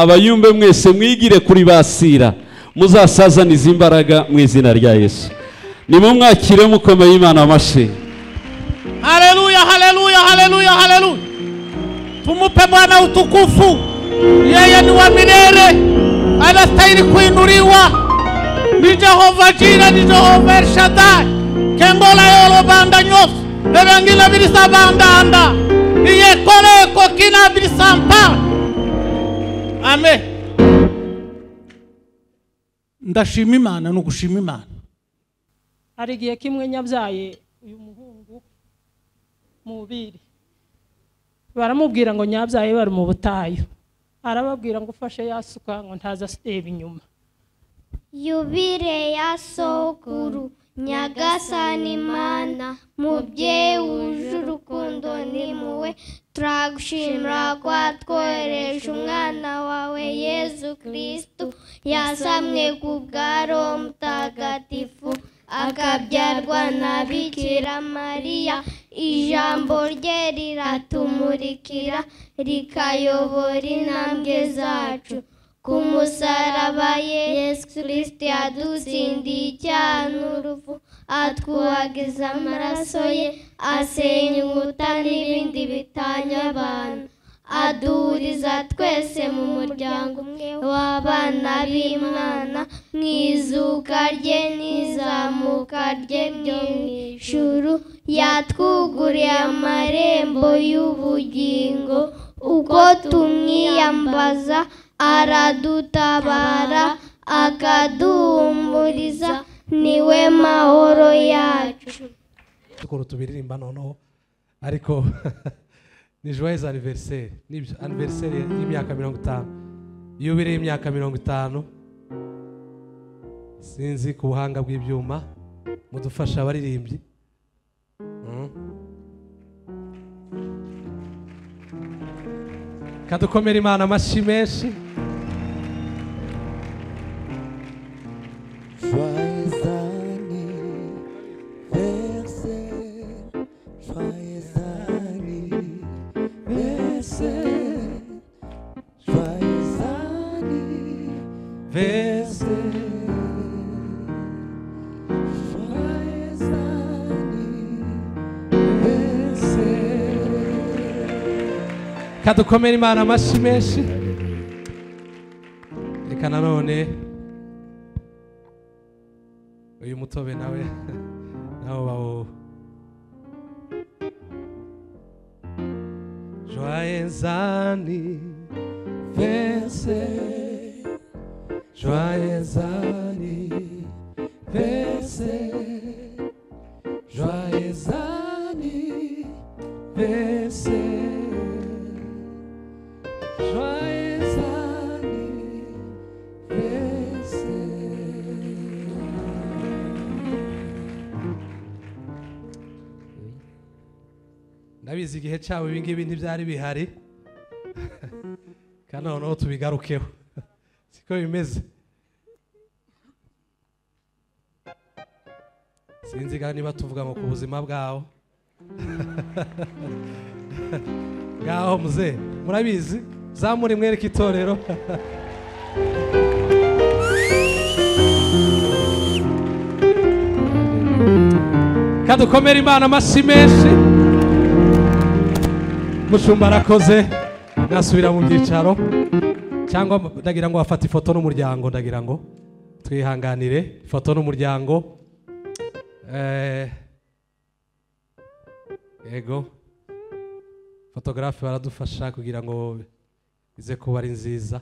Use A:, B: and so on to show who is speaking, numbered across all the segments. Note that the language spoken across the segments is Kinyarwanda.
A: abayumbe mwese mwigire kuri basira muzasazanize imbaraga mu izina rya yesu nimumwakire mukomeye imana amashyi
B: Haleluya, haleluya, haleluya, haleluya. Tumupe Bwana utukufu, yeye ni wa milele, anastahili kuinuliwa. Ni Jehova Jira, ni Jehova El Shaddai, kengola yolo banda nyofu bebengila bilisa bandanda iyekoleko kina bilisa mpala amen ndashima imana ni ugushima imana
C: hari igihe kimwe nyabyaye uyu muhungu mubiri baramubwira ngo nyabyaye bari mu butayu arababwira ngo ufashe yasuka ngo ntaza asireba inyuma
D: yubile ya sokuru nyagasani mana mubyeyi wuje urukundo ni muwe turagushimira ko watwohereje umwana wawe yezu kirisitu yasamwe ku bwa roho mutagatifu akabyarwa na bikira mariya ijambo rye riratumurikira rikayobora intambwe zacu ku musaraba yesu kirisiti yadutsindiye icyaha n'urupfu atwuhagiza amaraso ye asenya inkuta n'ibindi bitanya abantu aduhuriza twese mu muryango umwe w'abana b'imana mu izuka rye n'izamuka rye ryo mu ijuru yatwuguriye amarembo y'ubugingo uko tumwiyambaza aradutabara akaduhumuriza niwe mahoro yacu
E: dukora tubiririmba noneho ariko ni joyeuse aniveriseri ni aniveriseri y'imyaka mirongo itanu yubire y'imyaka mirongo itanu sinzi ku buhanga bw'ibyuma mudufasha abaririmbyi Mm. kadukomera imana amashyi menshi
F: Joyeux anniversaire, joyeux anniversaire, joyeux
E: vese kadukomera imana amashyi menshi reka nanone uyu mutobe nawe nawe bawo joyeux anniversaire joyeux anniversaire joyeux anniversaire joyeux anniversaire ndabizi igihe cyabo ibi ngibi ntibyari bihari kandi noneho tubigarukeho siko bimeze sinzi kandi niba tuvuga ngo ku buzima bwaho ngaho muze murabizi zamure mwereke itorero kadukomere imana amashyi menshi mushumba arakoze nasubira mu byicaro cyangwa ndagira ngo bafate ifoto n'umuryango ndagira ngo twihanganire ifoto n'umuryango Eh, yego fotogarafe baradufasha kugira ngo ize kuba ari nziza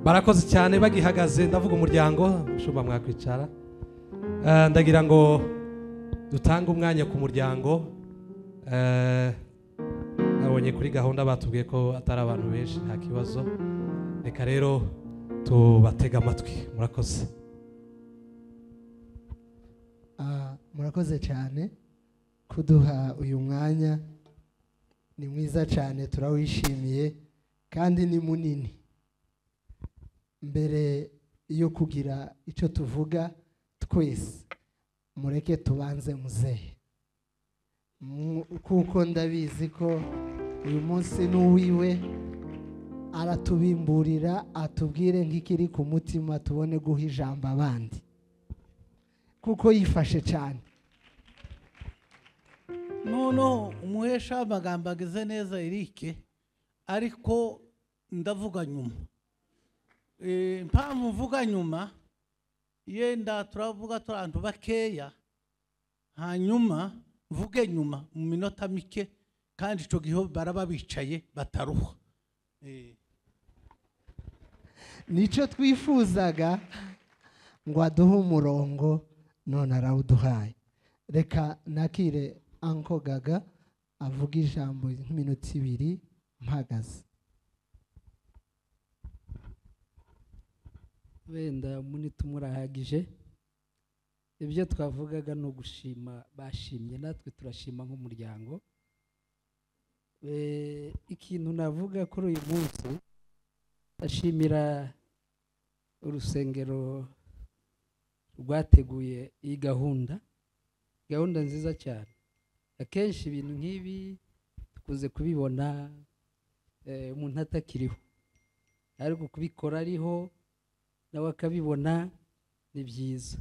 E: barakoze cyane bagihagaze ndavuga umuryango ushobora mwakwicara Eh, ndagira ngo dutange umwanya ku muryango Eh, nabonye kuri gahunda batubwiye ko atari abantu benshi nta kibazo reka rero tubatege amatwi murakoze
G: Ah, murakoze cyane kuduha uyu mwanya ni mwiza cyane turawishimiye kandi ni munini mbere yo kugira icyo tuvuga twese mureke tubanze muzehe Mu- kuko ndabizi ko uyu munsi n'uwiwe aratubimburira atubwire nk'ikiri ku mutima tubone guha ijambo abandi kuko yifashe cyane
B: noneho umuhesha w'amagambo agize neza erike ariko ndavuga nyuma Eh, impamvu mvuga nyuma yenda turavuga turi abantu bakeya hanyuma mvuge nyuma mu minota mike kandi icyo gihe baraba bicaye bataruha Eh,
G: nicyo twifuzaga ngo aduhe umurongo none arawuduhaye reka nakire anko gaga avuga ijambo nk'iminota ibiri mpagaze
H: wenda muri tumurahagije ibyo twavugaga ni ugushima bashimye natwe turashima nk'umuryango Eh, ikintu navuga kuri uyu munsi ndashimira urusengero rwateguye iyi gahunda gahunda nziza cyane akenshi ibintu nk'ibi dukunze kubibona eh, umuntu atakiriho ariko kubikora ariho nawe akabibona ni byiza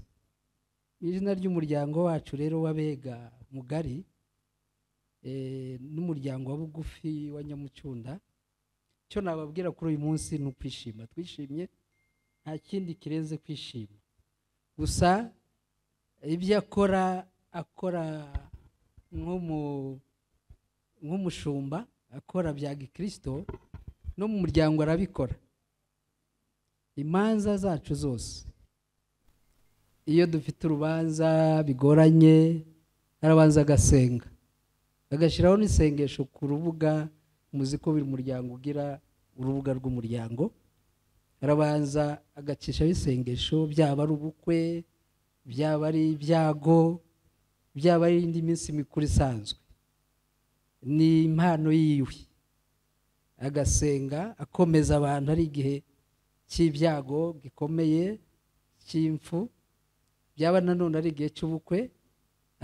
H: mu izina ry'umuryango wacu rero w'abega mugari eh, n'umuryango wa bugufi wa nyamucunda icyo nababwira kuri uyu munsi ni ukwishima twishimye nta kindi kirenze kwishima gusa ibyo akora akora nk'umu- nk'umushumba akora bya gikirisito no mu muryango arabikora imanza zacu zose iyo dufite urubanza bigoranye arabanza agasenga agashyiraho n'isengesho ku rubuga muzi ko buri muryango ugira urubuga rw'umuryango arabanza agacishaho isengesho byaba ari ubukwe byaba ari ibyago byaba ari indi minsi mikuru isanzwe ni impano yiwe agasenga akomeza abantu ari igihe cy'ibyago gikomeye cy'impfu byaba nanone ari igihe cy'ubukwe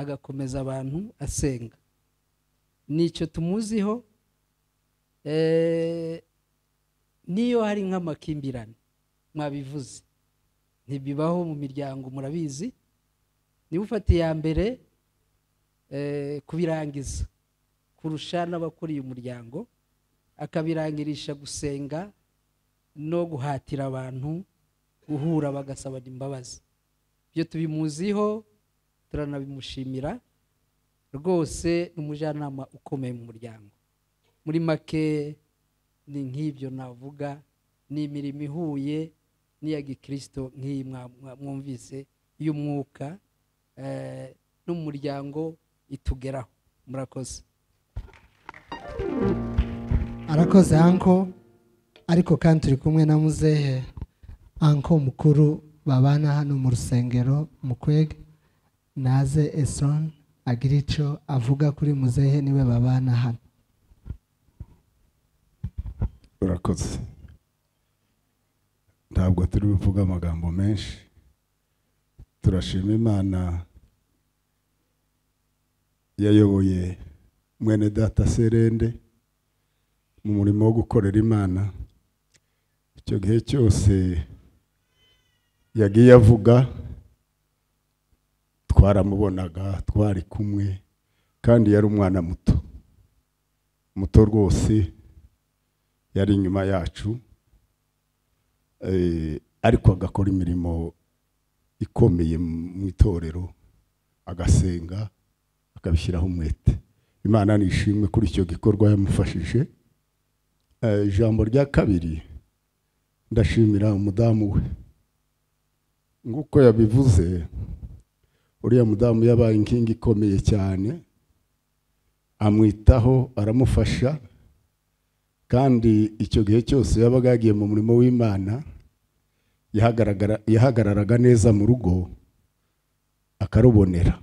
H: agakomeza abantu asenga nicyo tumuziho eh, niyo hari nk'amakimbirane mwabivuze ntibibaho mu miryango murabizi niba ufata iya mbere eh, kubirangiza kurusha n'abakuriye umuryango akabirangirisha gusenga no guhatira abantu guhura bagasabana imbabazi ibyo tubimuziho turanabimushimira rwose ni umujyanama ukomeye mu muryango muri make ni nk'ibyo navuga ni imirimo ihuye n'iya gikirisito nk'iyi mwa- mwa- mwumvise y'umwuka eh, no mu muryango itugeraho murakoze
G: arakoze anko ariko kandi turi kumwe na muzehe anko mukuru babana hano mu rusengero mu kwega naze eson agira icyo avuga kuri muzehe niwe babana hano
I: urakoze ntabwo turi buvuge amagambo menshi turashima imana yayoboye mwene data serende mu murimo wo gukorera imana icyo gihe cyose yagiye avuga twaramubonaga twari kumwe kandi yari umwana muto muto rwose yari inyuma yacu eh, ariko agakora imirimo ikomeye mu itorero agasenga akabishyiraho umwete imana nishimwe kuri icyo gikorwa yamufashije Eh, ijambo rya kabiri ndashimira umudamu we nk'uko yabivuze uriya mudamu yabaye inkingi ikomeye cyane amwitaho aramufasha kandi icyo gihe cyose yabaga yagiye mu murimo w'imana yahagaragara- yahagararaga neza mu rugo akarubonera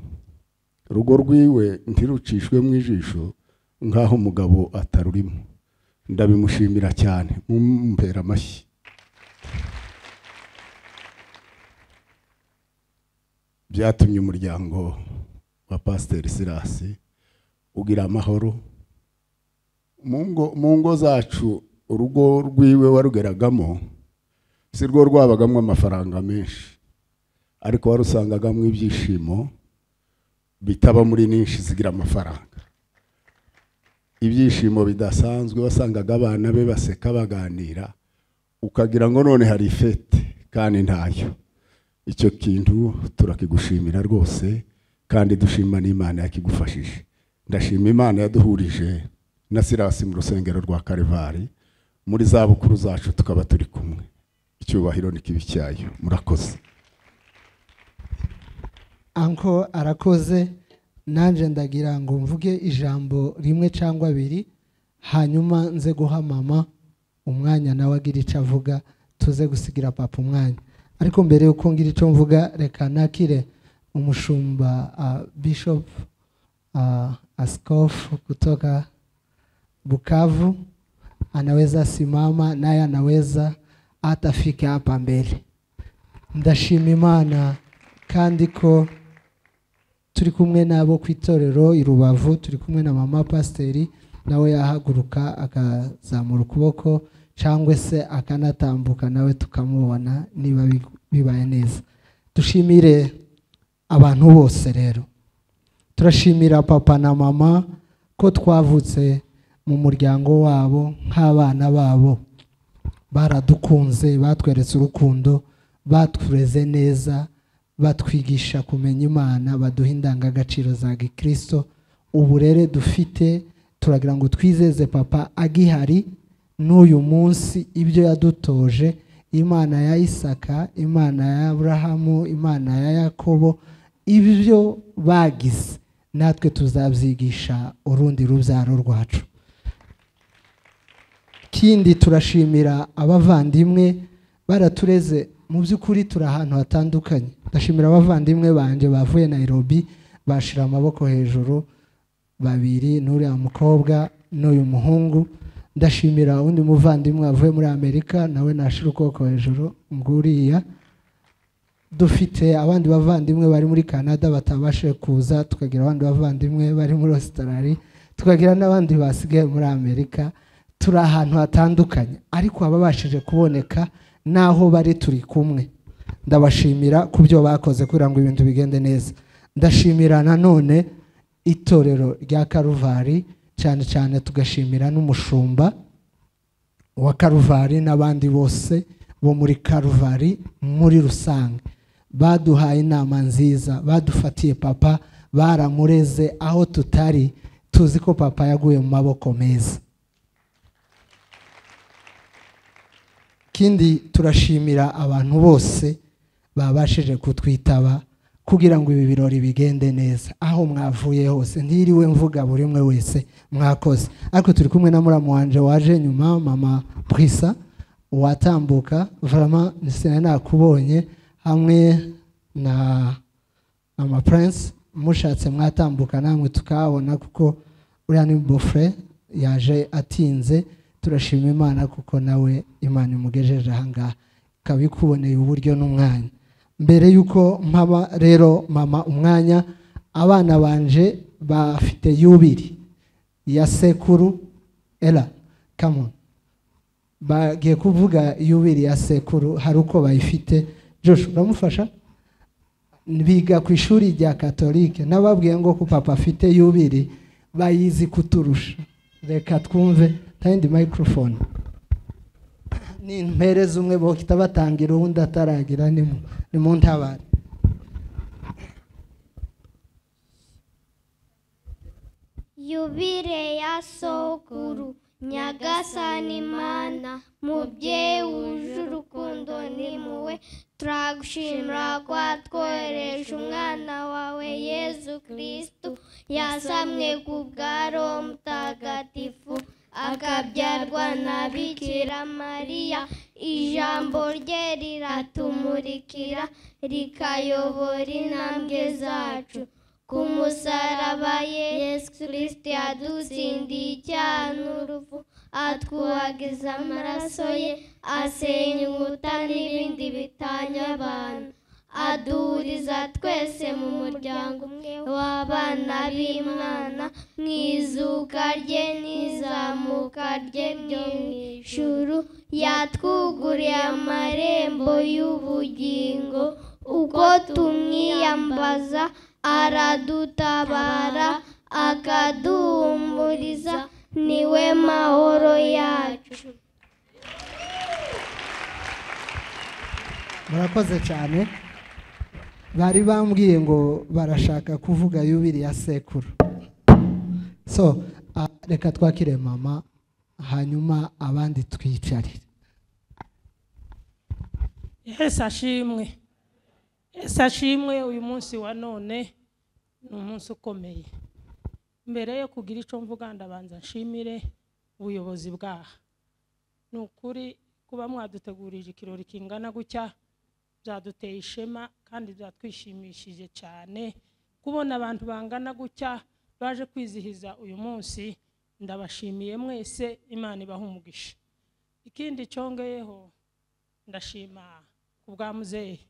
I: urugo rwiwe ntirucishwemo ijisho nk'aho umugabo atarurimo ndabimushimira cyane mumpera amashyi byatumye umuryango wa pasiteri sirasi ugira amahoro mu ngo- mu ngo zacu urugo rwiwe warugeragamo si rwo rwabagamo amafaranga menshi ariko warusangagamo ibyishimo bitaba muri nyinshi zigira amafaranga ibyishimo bidasanzwe wasangaga abana be baseka baganira ukagira ngo none hari fete kandi ntayo icyo kintu turakigushimira rwose kandi dushima n'imana yakigufashije ndashima imana yaduhurije na sirasi mu rusengero rwa karivari muri za bukuru zacu tukaba turi kumwe icyubahiro ni kibi cyayo murakoze
G: anko arakoze nanjye ndagira ngo mvuge ijambo rimwe cyangwa abiri hanyuma nze guha mama umwanya nawe agira icyo avuga tuze gusigira papa umwanya ariko mbere yuko ngira icyo mvuga reka nakire umushumba ah, bishop ah, askofu kutoka Bukavu anaweza simama naye anaweza hata afike hapa mbele. Ndashima Imana kandi ko turi kumwe n'abo ku itorero i Rubavu, turi kumwe na mama pasiteri nawe yahaguruka akazamura ukuboko cyangwa se akanatambuka nawe tukamubona niba bi- bibaye neza. Dushimire abantu bose rero turashimira papa na mama ko twavutse mu muryango wabo nk'abana babo baradukunze batweretse urukundo batureze neza batwigisha kumenya imana baduha indangagaciro za gikristo uburere dufite turagira ngo twizeze papa agihari n'uyu munsi ibyo yadutoje imana ya isaka imana ya aburahamu imana ya yakobo ibyo bagize natwe tuzabyigisha urundi rubyaro rwacu ikindi turashimira abavandimwe baratureze mu by'ukuri turi ahantu hatandukanye ndashimira abavandimwe banjye bavuye Nairobi bashira amaboko hejuru babiri n'uriya mukobwa n'uyu muhungu ndashimira undi muvandimwe wavuye muri amerika nawe nashira ukuboko hejuru nguriya dufite abandi bavandimwe bari muri canada batabashije kuza tukagira abandi bavandimwe bari muri australia tukagira n'abandi basigaye muri amerika turi ahantu hatandukanye ariko ababashije kuboneka n'aho bari turi kumwe ndabashimira ku byo bakoze kugira ngo ibintu bigende neza ndashimira nanone itorero rya karuvari cyane cyane tugashimira n'umushumba wa karuvari n'abandi bose bo muri karuvari muri rusange baduhaye inama nziza badufatiye papa baramureze aho tutari tuzi ko papa yaguye mu maboko meza ikindi turashimira abantu bose babashije kutwitaba kugira ngo ibi birori bigende neza aho mwavuye hose ntiriwe mvuga buri umwe wese mwakoze ariko turi kumwe na muramu wanje waje nyuma mama purisa watambuka varama nisina nakubonye hamwe na ama prince mushatse mwatambuka namwe tukahabona kuko uriya ni bofre yaje atinze turashima imana kuko nawe imana imugejeje ahangaha ikaba ikuboneye uburyo n'umwanya mbere y'uko mpaba rero mama umwanya abana banje bafite yubiri ya sekuru era kamoni bagiye kuvuga yubiri ya sekuru hari uko bayifite josh uramufasha biga ku ishuri rya katolike n'ababwiye ngo ko papa afite yubiri bayizi kuturusha reka twumve tayindi microphone ni impereza umwe bahita batangira uwundi ataragira ni mu- ni mu ntabare
D: yubire ya sokuru nyagasani mana mubyeyi wuje urukundo ni muwe turagushimira ko watwohereje umwana wawe yezu kirisitu yasamwe ku bwa roho mutagatifu akabyarwa na bikira mariya ijambo rye riratumurikira rikayobora intambwe zacu ku musaraba yesu kirisiti yadutsindiye icyaha n'urupfu atwuhagiza amaraso ye asenya inkuta n'ibindi bitanya abantu aduriza twese mu muryango umwe w'abana b'imana mwizuka rye n'izamuka rye ryo mu ijuru yatwuguriye amarembo y'ubugingo uko tumwiyambaza aradutabara akaduhumuriza niwe mahoro yacu
G: murakoze cyane bari bambwiye ngo barashaka kuvuga yubiri ya sekuru so ah, reka twakire mama hanyuma abandi twicarire
C: Yesu ashimwe Yesu ashimwe uyu munsi wa none ni umunsi ukomeye mbere yo kugira icyo mvuga ndabanza nshimire ubuyobozi bwaha ni ukuri kuba mwadutegurije ikirori kingana gutya byaduteye ishema kandi byatwishimishije cyane kubona abantu bangana gutya baje kwizihiza uyu munsi ndabashimiye mwese imana ibaha umugisha ikindi cyongeyeho ndashima ku bwa muzehe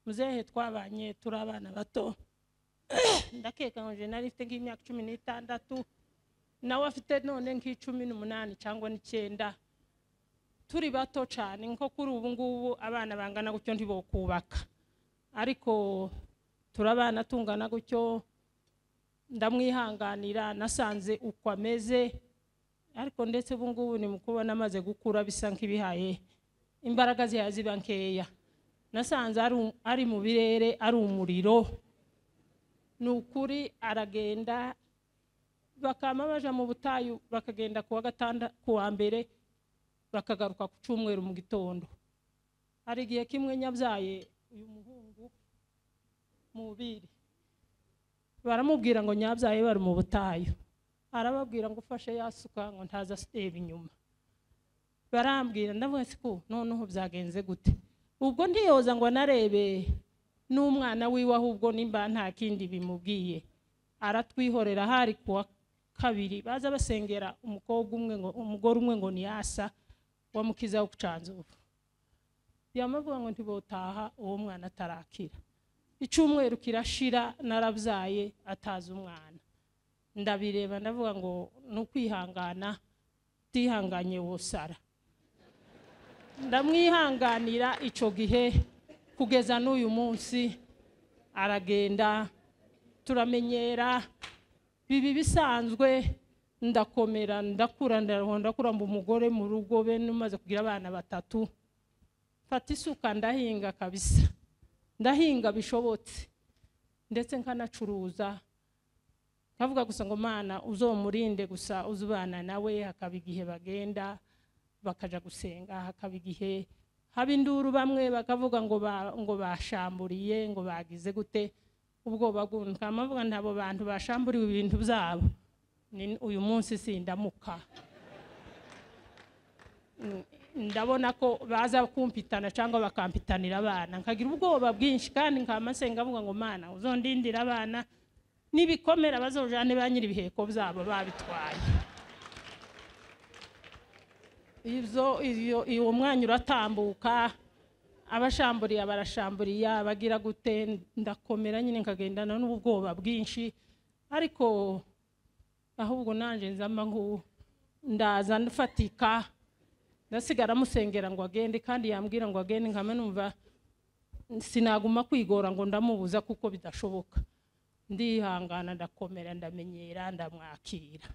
C: muzehe twabanye turi abana bato ndakeka ngo jena rifite nk'imyaka cumi n'itandatu nawe afite none nk'icumi n'umunani cyangwa n'icyenda turi bato cyane nko kuri ubu ngubu abana bangana gutyo ntibokubaka ariko turi abana tungana gutyo ndamwihanganira nasanze uko ameze ariko ndetse ubu ngubu ni mu kubona amaze gukura bisa nk'ibihaye imbaraga zihaye ziba nkeya nasanze ari um- ari mu birere ari umuriro ni ukuri aragenda bakama baja mu butayu bakagenda ku wa gatanda ku wa mbere bakagaruka ku cyumweru mu gitondo hari igihe kimwe nyabyaye uyu muhungu mubiri baramubwira ngo nyabyaye bari mu butayu arababwira ngo ufashe yasuka ngo ntaza aseba inyuma barambwira ndavuga ati ko noneho byagenze gute ubwo ndiyoza ngo narebe n'umwana wiwe ahubwo nimba nta kindi bimubwiye aratwihorera hari ku wa kabiri baza basengera umukobwa umwe ngo umugore umwe ngo ni yasa wa mukiza wo kucanzuba yamavuga ngo ntibotaha uwo mwana atarakira icyumweru kirashira narabyaye atazi umwana ndabireba ndavuga ngo ni ukwihangana utihanganye wosara ndamwihanganira icyo gihe kugeza n'uyu munsi aragenda turamenyera biba bisanzwe ndakomera ndakura ndakura ndakura mba umugore mu rugo be n'umaze kugira abana batatu mfata isuka ndahinga kabisa ndahinga bishobotse ndetse nkanacuruza nkavuga gusa ngo mana uzomurinde gusa uzubana nawe hakaba igihe bagenda bakaja gusenga hakaba igihe haba induru bamwe bakavuga ngo ba- ngo bashamburiye ngo bagize gute ubwoba bwunka amavuga ntabo bantu bashamburiwe ibintu byabo Ni- uyu munsi sindamuka Mm, ndabona ko baza kumpitana cyangwa bakampitanira abana nkagira ubwoba bwinshi kandi nkama senga avuga ngo mana uzondindira abana n'ibikomera bazojane ba nyiri ibiheko byabo babitwaye ibyo iyo- uwo mwanya uratambuka abashamburiye barashamburiya bagira gute ndakomera nyine nkagendana n'ubwoba bwinshi ariko ahubwo nanjye nzamba nku ndaza ndafatika ndasigara musengera ngo agende kandi yambwira ngo agende nkama numva sinaguma kwigora ngo ndamubuza kuko bidashoboka ndihangana ndakomera ndamenyera ndamwakira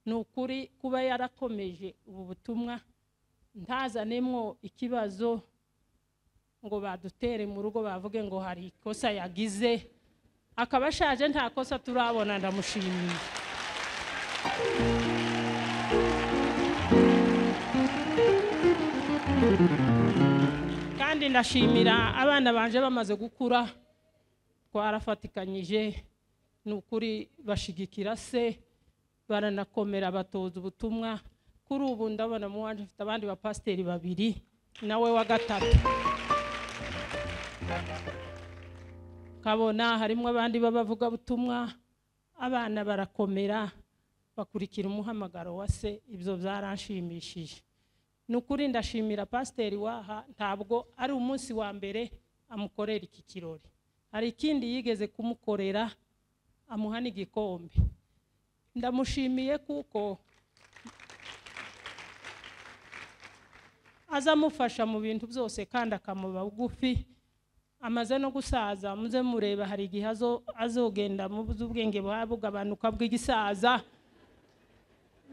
C: ni ukuri kuba yarakomeje ubu butumwa ntazanemwo ikibazo ngo badutere mu rugo bavuge ngo hari ikosa yagize akaba ashaje nta kosa turabona ndamushimiye kandi ndashimira abana banje bamaze gukura twarafatikanyije ni ukuri bashigikira se baranakomera batoza ubutumwa kuri ubu ndabona mu wanje mfite abandi bapasiteri babiri nawe wa gatatu kabona harimo abandi b'abavugabutumwa abana barakomera bakurikira umuhamagaro wa se ibyo byaranshimishije ni ukuri ndashimira pasiteri waha ntabwo ari umunsi wa mbere amukorera iki kirori hari ikindi yigeze kumukorera amuha n'igikombe ndamushimiye kuko aza amufasha mu bintu byose kandi akamuba bugufi amaze no gusaza muze mureba hari igihe azo- azogenda mu by'ubwenge buba bugabanuka bw'igisaza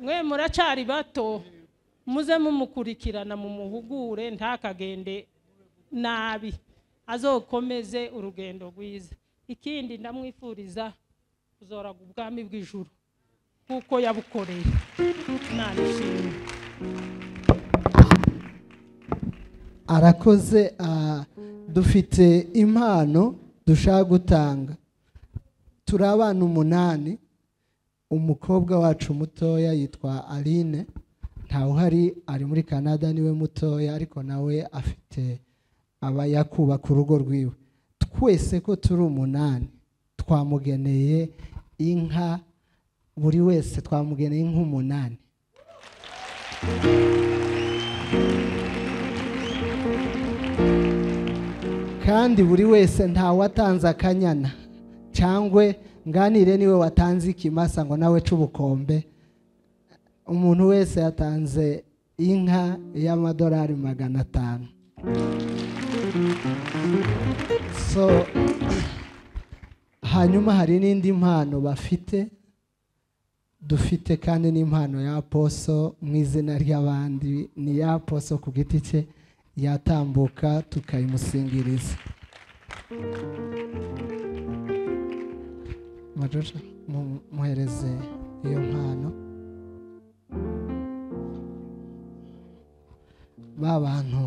C: mwe muracari bato muze mumukurikirana mu muhugure ntakagende nabi azokomeze urugendo rwiza ikindi ndamwifuriza kuzoraga ubwami bw'ijuru kuko yabukoreye nanishimye
G: arakoze ah, dufite impano dushaka gutanga turi abana umunani umukobwa wacu mutoya yitwa aline ntawuhari ari muri canada niwe mutoya ariko nawe afite abaya kubaka urugo rwiwe twese ko turi umunani twamugeneye inka buri wese twamugeneye inka umunani kandi buri wese ntawe atanze akanyana cyangwa nganire niwe watanze ikimasa ngo nawe ce ubukombe umuntu wese yatanze inka y'amadolari magana atanu so hanyuma hari n'indi mpano bafite dufite kandi n'impano ya poso mu izina ry'abandi ni ya poso ku giti cye yatambuka tukayimusingiriza Majorca, mu- muhereze iyo mpano ba bantu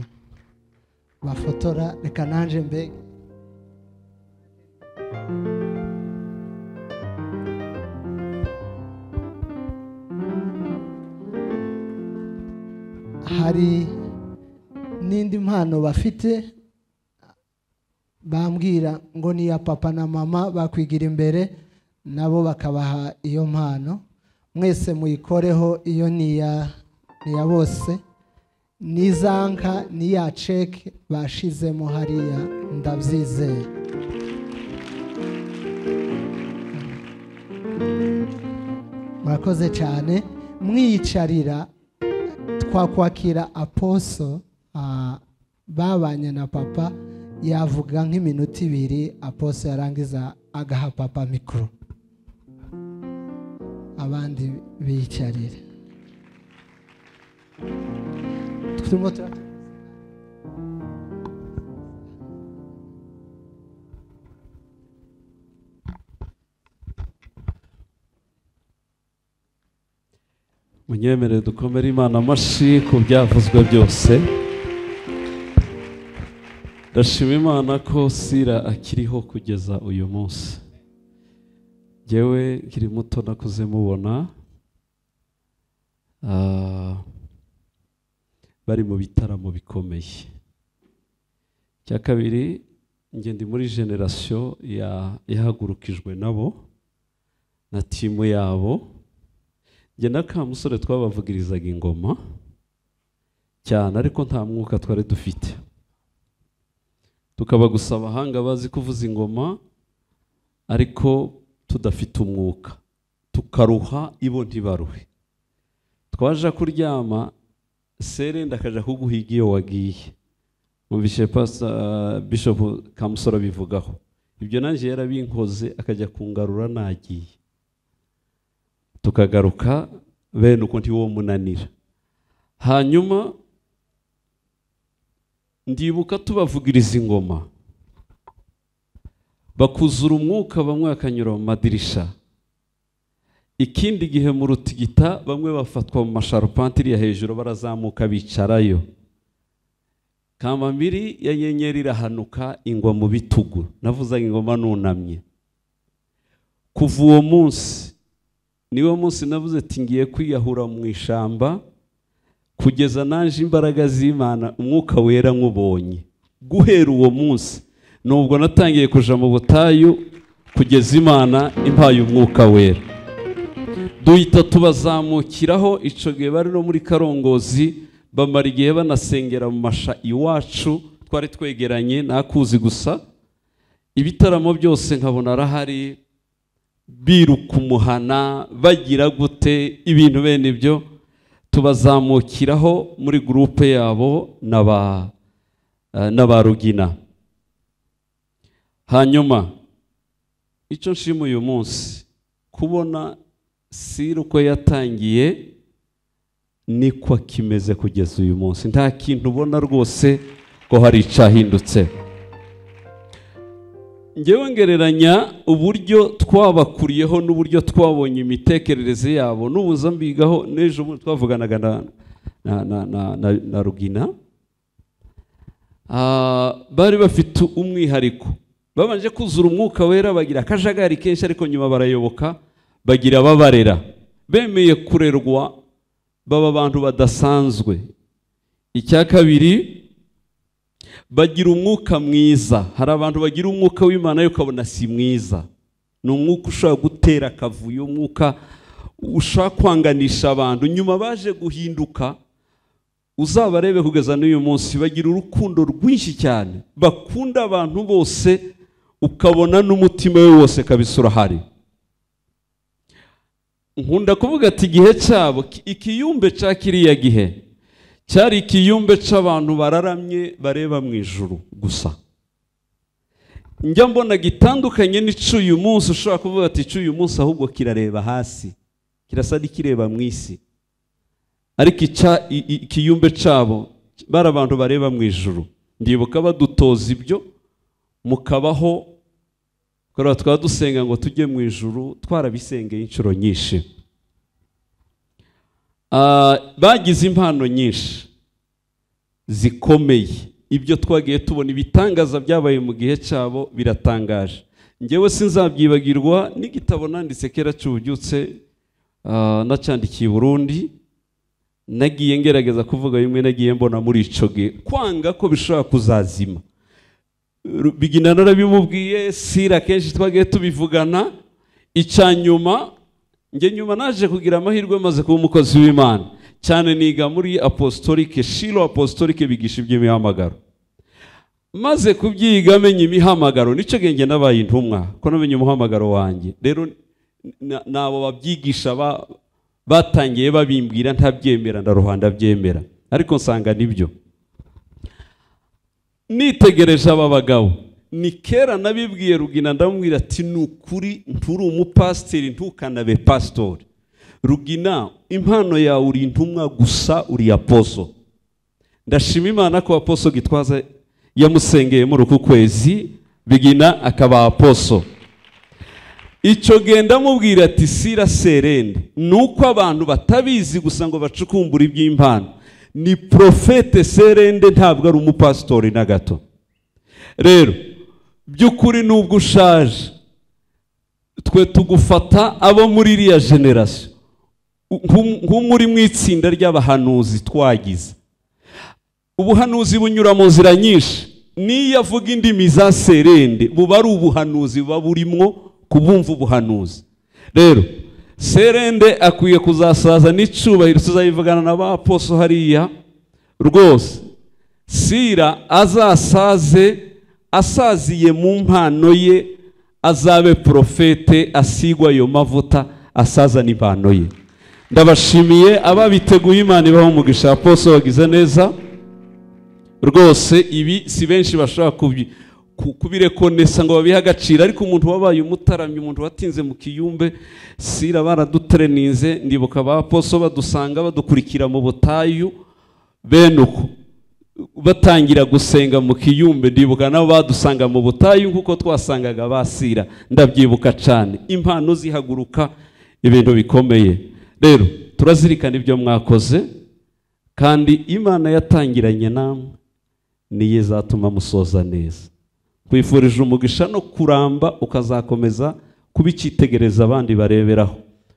G: bafotora reka nanjye mbega hari n'indi mpano bafite bambwira ngo ni iya papa na mama bakwigira imbere nabo bakabaha iyo mpano mwese muyikoreho iyo ni iya ni iya bose n'iza nka n'iya ceke bashizemo hariya ndabyizeye murakoze cyane mwiyicarira twakwakira aposo ah, babanye na papa yavuga nk'iminota ibiri aposo yarangiza agaha papa mikoro abandi biyicarire turimo tura-
A: munyemerere dukomere imana amashyi ku byavuzwe byose ndashima imana ko sira akiriho kugeza uyu munsi ngewe nkiri muto nakuze mubona ah, bari mu bitaramo bikomeye icya kabiri njye ndi muri generasiyo ya- yahagurukijwe nabo na timu yabo njye na ka musore twabavugirizaga ingoma cyane ariko nta mwuka twari dufite tukaba gusa abahanga bazi kuvuza ingoma ariko tudafite umwuka tukaruha ibo ntibaruhe twaje kuryama sere ndakaja kuguhiga iyo wagiye mwumvishe pasa bishop kamusoro bivugaho ibyo nanjye yarabinkoze akajya kungarura nagiye tukagaruka bene uko ntiwo munanira hanyuma ndibuka tubavugiriza ingoma bakuzura umwuka bamwe bakanyura mu madirisha ikindi gihe mu rutigita bamwe bafatwa mu masharupantiriya hejuru barazamuka bicarayo kamambiri ya nyenyeri irahanuka ingwa mu bitugu navuzaga ingoma nunamye kuva uwo munsi niwo munsi navuze ati ngiye kwiyahura mu ishyamba kugeza naje imbaraga z'imana umwuka wera nk'ubonye guhera uwo munsi nubwo natangiye kuja mu butayu kugeza imana impaye umwuka wera duhita tubazamukiraho icyo gihe bari no muri karongozi bamara igihe banasengera mu masha iwacu twari twegeranye nakuzi gusa ibitaramo byose nkabona arahari biruka umuhana bagira gute ibintu bene ibyo tubazamukiraho muri gurupe yabo na ba eh, na ba rugina hanyuma icyo nshima uyu munsi kubona siri uko yatangiye niko kimeze kugeza uyu munsi nta kintu ubona rwose ko hari icyahindutse ngewe ngereranya uburyo twabakuriyeho n'uburyo twabonye imitekerereze yabo n'ubuza mbigaho n'ejo bundi twavuganaga na, na, na, na, na, na rugina Ah, bari bafite umwihariko babanje kuzura umwuka wera bagira akajagari kenshi ariko nyuma barayoboka bagira ababarera bemeye kurerwa baba abantu badasanzwe icya kabiri bagira umwuka mwiza hari abantu bagira umwuka w'imana ariko ukabona si mwiza ni umwuka ushobora gutera akavuyo umwuka ushaka kwanganisha abantu nyuma baje guhinduka uzabarebe kugeza n'uyu munsi bagira urukundo rwinshi cyane bakunda abantu bose ukabona n'umutima we wose kabisa urahari nkunda kuvuga ati igihe cyabo ki- ikiyumbe cya kiriya gihe cyari ikiyumbe cy'abantu bararamye bareba mu ijuru gusa njya mbona gitandukanye n'ic'uyu munsi ushobora kuvuga ati ic'uyu munsi ahubwo kirareba hasi kirasa n'ikireba mu isi ariko icya- i- i- ikiyumbe cyabo bari abantu bareba mu ijuru ndibuka badutoza ibyo mukabaho kubera twaba dusenga ngo tujye mu ijuru twarabisengeye inshuro nyinshi Ah, bagize impano nyinshi zikomeye ibyo twagiye tubona ibitangaza byabaye mu gihe cyabo biratangaje ngewe sinzabyibagirwa n'igitabo nanditse kera cy'ububyutse ah, nacyandikiye i burundi nagiye ngerageza kuvuga bimwe nagiye mbona muri ico gihe kwanga ko bishobora kuzazima Ru- bigina narabimubwiye sira kenshi twagiye tubivugana icya nyuma njye nyuma naje kugira amahirwe maze kuba umukozi w'imana cyane niga muri apostolike shilo apostolike bigisha iby'imihamagaro maze kubyiga menya imihamagaro nicyo gihe njye nabaye intumwa ko namenye umuhamagaro wanjye rero na- nabo babyigisha ba- batangiye babimbwira ntabyemera ndaruha ndabyemera ariko nsanga nibyo nitegereje aba bagabo ni kera nabibwiye rugina ndamubwira ati ni ukuri nturi umupasiteri ntukanabe pasitori rugina impano yawe uri intumwa gusa uri aposo ndashima imana ko aposo gitwaza yamusengeye muri uku kwezi bigina akaba aposo icyo genda mubwira ati sira serende ni uko abantu batabizi gusa ngo bacukumbure iby'impano ni profete serende ntabwo ari umupasitori na gato rero by'ukuri nubwo ushaje twe tugufata abo muri iriya generasiyo nk'umuri mu itsinda ry'abahanuzi twagize ubuhanuzi bunyura mu nzira nyinshi n'iyo avuga indimi za serende buba ari ubuhanuzi buba burimwo kubumva ubuhanuzi rero serende akwiye kuzasaza n'icyubahiro tuzayivugana na ba poso hariya rwose sira azasaze asaziye mu mpano ye azabe porofete asigwa ayo mavuta asazana impano ye ndabashimiye ababiteguye imana ibaho umugisha aposo wagize neza rwose ibi si benshi bashobora kubi- ku- kubirekonesa ngo babihe agaciro ariko umuntu wabaye umutaramyi umuntu watinze mu kiyumbe sira baradutreninze ndibuka ba poso badusanga badukurikira mu butayu bene uko batangira gusenga mu kiyumbe ndibuka nabo badusanga mu butayu nk'uko twasangaga ba sira ndabyibuka cyane impano zihaguruka ibintu bikomeye rero turazirikana ibyo mwakoze kandi imana yatangiranye namwe niyo izatuma musoza neza kwifurije umugisha no kuramba ukazakomeza kuba icyitegereza abandi bareberaho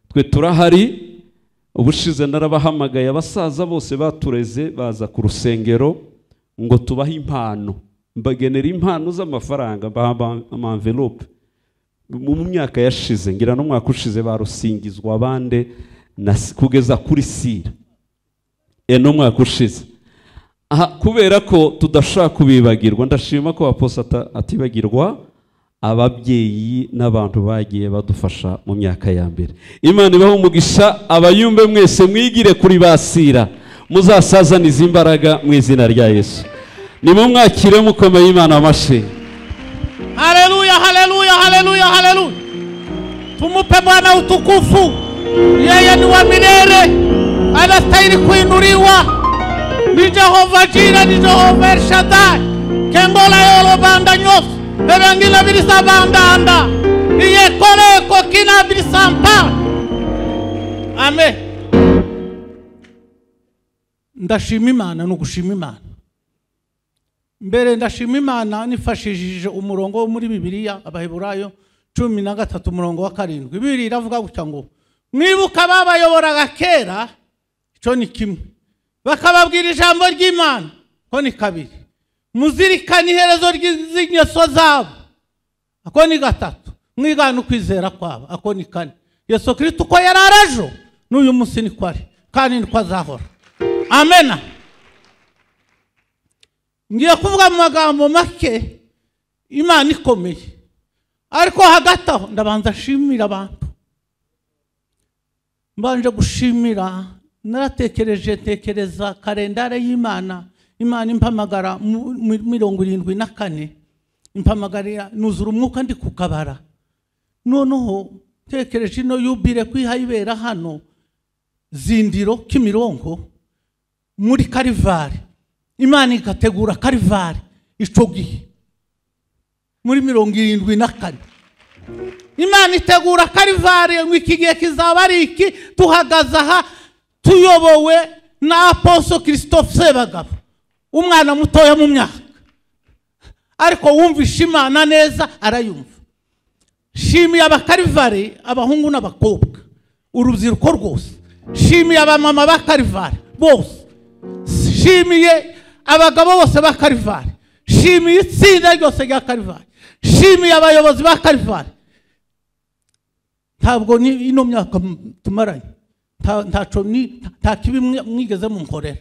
A: twe turahari ubushize narabahamagaye abasaza bose batureze baza ku rusengero ngo tubahe impano mbagenera impano z'amafaranga mbaha amamvelope mu mu myaka yashize ngira n'umwaka ushize barusingizwa abande na- kugeza kuri sira eno umwaka ushize aha kubera ko tudashaka kubibagirwa ndashima ko aposa ata- atibagirwa ababyeyi n'abantu bagiye badufasha mu myaka ya mbere imana ibaho umugisha abayumbe mwese mwigire kuri basira muzasazanize imbaraga mu izina rya yesu nimumwakire mukomeye imana amashe
B: Haleluya, haleluya, haleluya, haleluya. Tumupe Bwana utukufu. Yeye ni wa milele, anastahili kuinuliwa. Ni Jehova Jira, ni Jehova El Shaddai. Kengola yolo banda nyofu. Bebengila bilisa banda anda. Iye kole kokina bilisa mpa. Amen. Ndashima Imana nugushima Imana. mbere ndashima imana nifashishije umurongo wo muri bibiliya abaheburayo cumi na gatatu umurongo wa karindwi bibiri iravuga gutya ngo mwibuka babayoboraga kera icyo ni kimwe bakababwira ijambo ry'imana ko ni kabiri muzirikane iherezo ry'i- z'ingeso zabo ako ni gatatu mwigana ukwizera kwabo ako ni kane yesu kirisito uko yari arajo n'uyu munsi niko ari kandi niko azahora amena ngiye kuvuga mu magambo make imana ikomeye ariko hagati aho ndabanza nshimira abantu mbanje gushimira naratekereje tekereza karendare y'imana imana impamagara mu- mu- mirongo irindwi na kane impamagarira nuzura umwuka ndi ku kabara noneho tekereje ino yubire kwihayibera hano zindiro kimironko muri karivari imana igategura karivari icyo gihe muri mirongo irindwi na kane imana itegura karivari ngo iki gihe kizaba ari iki tuhagaze aha tuyobowe na aposo christophe sebagabo umwana mutoya mu myaka ariko wumvisha imana neza arayumva shimiye abakarivare abahungu n'abakobwa urubyiruko rwose shimiye abamama b'akarivare bose shimiye abagabo bose ba karivari shimiye itsinda ryose rya karivari shimiye abayobozi ba karivari ntabwo ni ino myaka m- tumaranye nta- ntaco ni- nta kibi mwe- mwigeze munkorera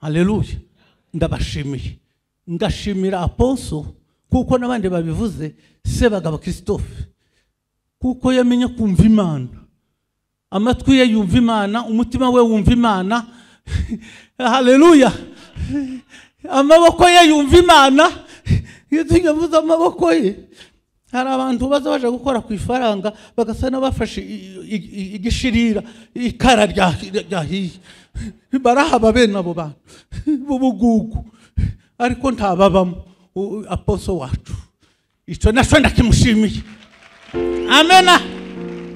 B: haleluya ndabashimiye ndashimira aponso kuko n'abandi babivuze sebagabo christophe kuko yamenye kumva imana amatwi ye yumva imana umutima we wumva imana haleluya amaboko ye yumva imana iyo tuyavuze amaboko ye hari abantu baza baje gukora ku ifaranga bagasa n'abafashe i- i- i- igishirira ikara rya- ryahiye barahaba bene abo bantu b'ubugugu ariko ntababamo u- aposo wacu icyo nacyo ndakimushimiye amena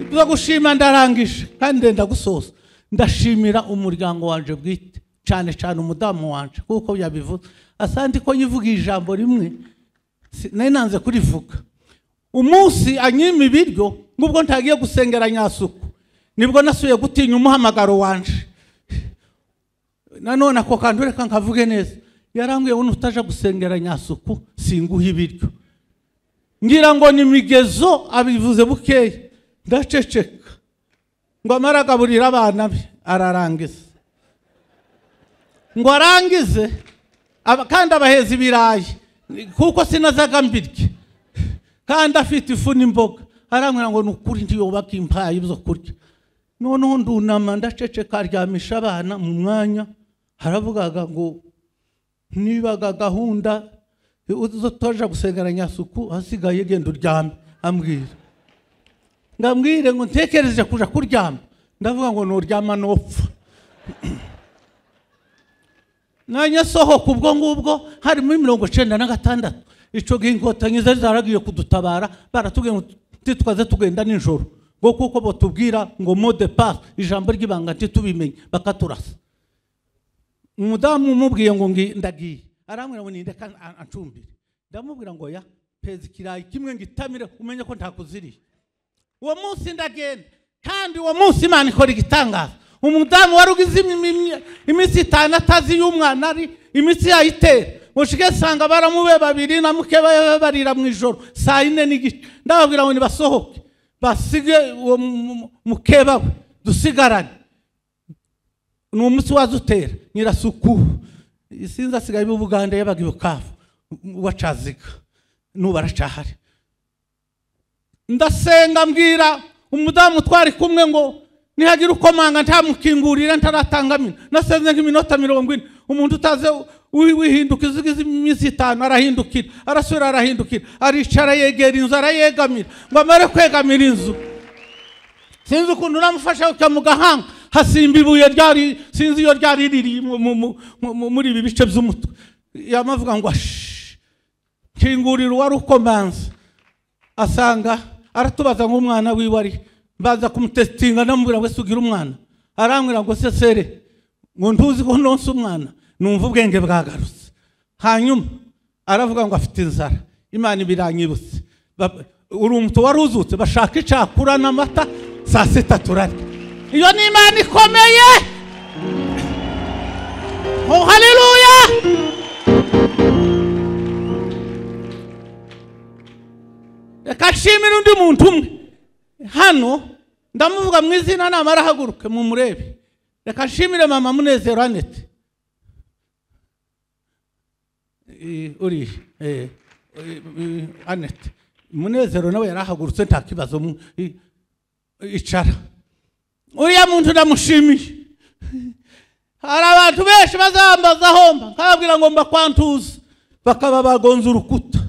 B: ibyo gushima ndarangije kandi ndenda gusoza ndashimira umuryango wanje bwite cyane cyane umudamu wanje kuko yabivuze asante ko yivuga ijambo rimwe si- nari nanze kurivuga umunsi anyima ibiryo ngubwo ntagiye gusengera nyasuku nibwo nasuye gutinya umuhamagaro wanje nanone ako kantu reka nkavuge neza yarambwiye ngo nutaja gusengera nyasuku singuha ibiryo ngira ngo ni migezo abivuze bukeya ndaceceka ngo amare agaburira abana be ararangiza ngo arangize aba- kandi abaheza ibirayi kuko sinazaga mbirye kandi afite ifu n'imboga arambwira ngo ni ukuri ntiyubaka impayi zo kurya noneho ndunama ndaceceka aryamisha abana mu mwanya haravugaga ngo nibaga gahunda uzo twaje gusengera nyasuku hasigaye genda uryame ambwira ngambwire ngo ntekereje kuja kuryama ndavuga ngo nuryama nopfa nanya sohoka ubwo ngubwo harimo imirongo icenda na gatandatu ico gihe inkotanyi zari zaragiye kudutabara baratubwiye ngo ntitwaze tugenda nijoro ngo kuko batubwira ngo mode passe ijambo ry'ibanga ntitubimenye bakaturasa umudamu umubwiye ngo ngi- ndagiye arambwira ngo ninde kandi ancumbire ndamubwira ngo ya peza ikirayi kimwe ngitamire umenye ko ntakuziriye uwo munsi ndagenda kandi uwo munsi imana ikora igitangaza umudamu wari ugize imi- imi- iminsi itanu atazi y'umwana ari imitsi yayitera mushike sanga baramube babiri na muke ba- barira mu ijoro saa yine n'igice ndababwira ngo nibasohoke basige uwo mu- mu- mukeba we dusigarane ni umunsi waza utera nyirasuku sinzi asigaye mu buganda yabaga ibukavu wacaziga n'ubu aracahari ndasenga mbwira umudamu twari kumwe ngo nihagira ukomanga ntamukingurire ntaratangamira nasenze nk'iminota mirongo ine umuntu utaze wi- wihinduka izigize iminsi itanu arahindukira arasubira arahindukira aricara yegera inzu arayegamira ngo amare kwegamira inzu sinzi ukuntu namufasha kujya mu gahanga hasimba ibuye ryari sinzi iyo ryari riri mu- mu- mu- mu- mu- muri ibi bice by'umutwe yamavuga ngo "Ashi, kingurira uwari ukomanze asanga aratubaza ngo umwana wiwe ari mbaza kumutesitinga ndamubwira ngo ese ugire umwana arambwira ngo se sere ngo ntuzi ko nonse umwana numva ubwenge bwagarutse hanyuma aravuga ngo afite inzara imana ibiranyibutse Ba- uri umutu wari uzutse bashaka icakura n'amata saa sita turarya iyo ni imana ikomeye oh haleluya reka nshimire undi muntu umwe hano ndamuvuga mu izina nama arahaguruke mu murebe reka nshimire mama munezero anete Eh, uri eh, eh, eh, anete munezero nawe yarahagurutse nta kibazo mu- i- icara uriya muntu ndamushimiye hari abantu benshi bazambazaho mba nkababwira ngo mbakwantuza bakaba bagonze urukuta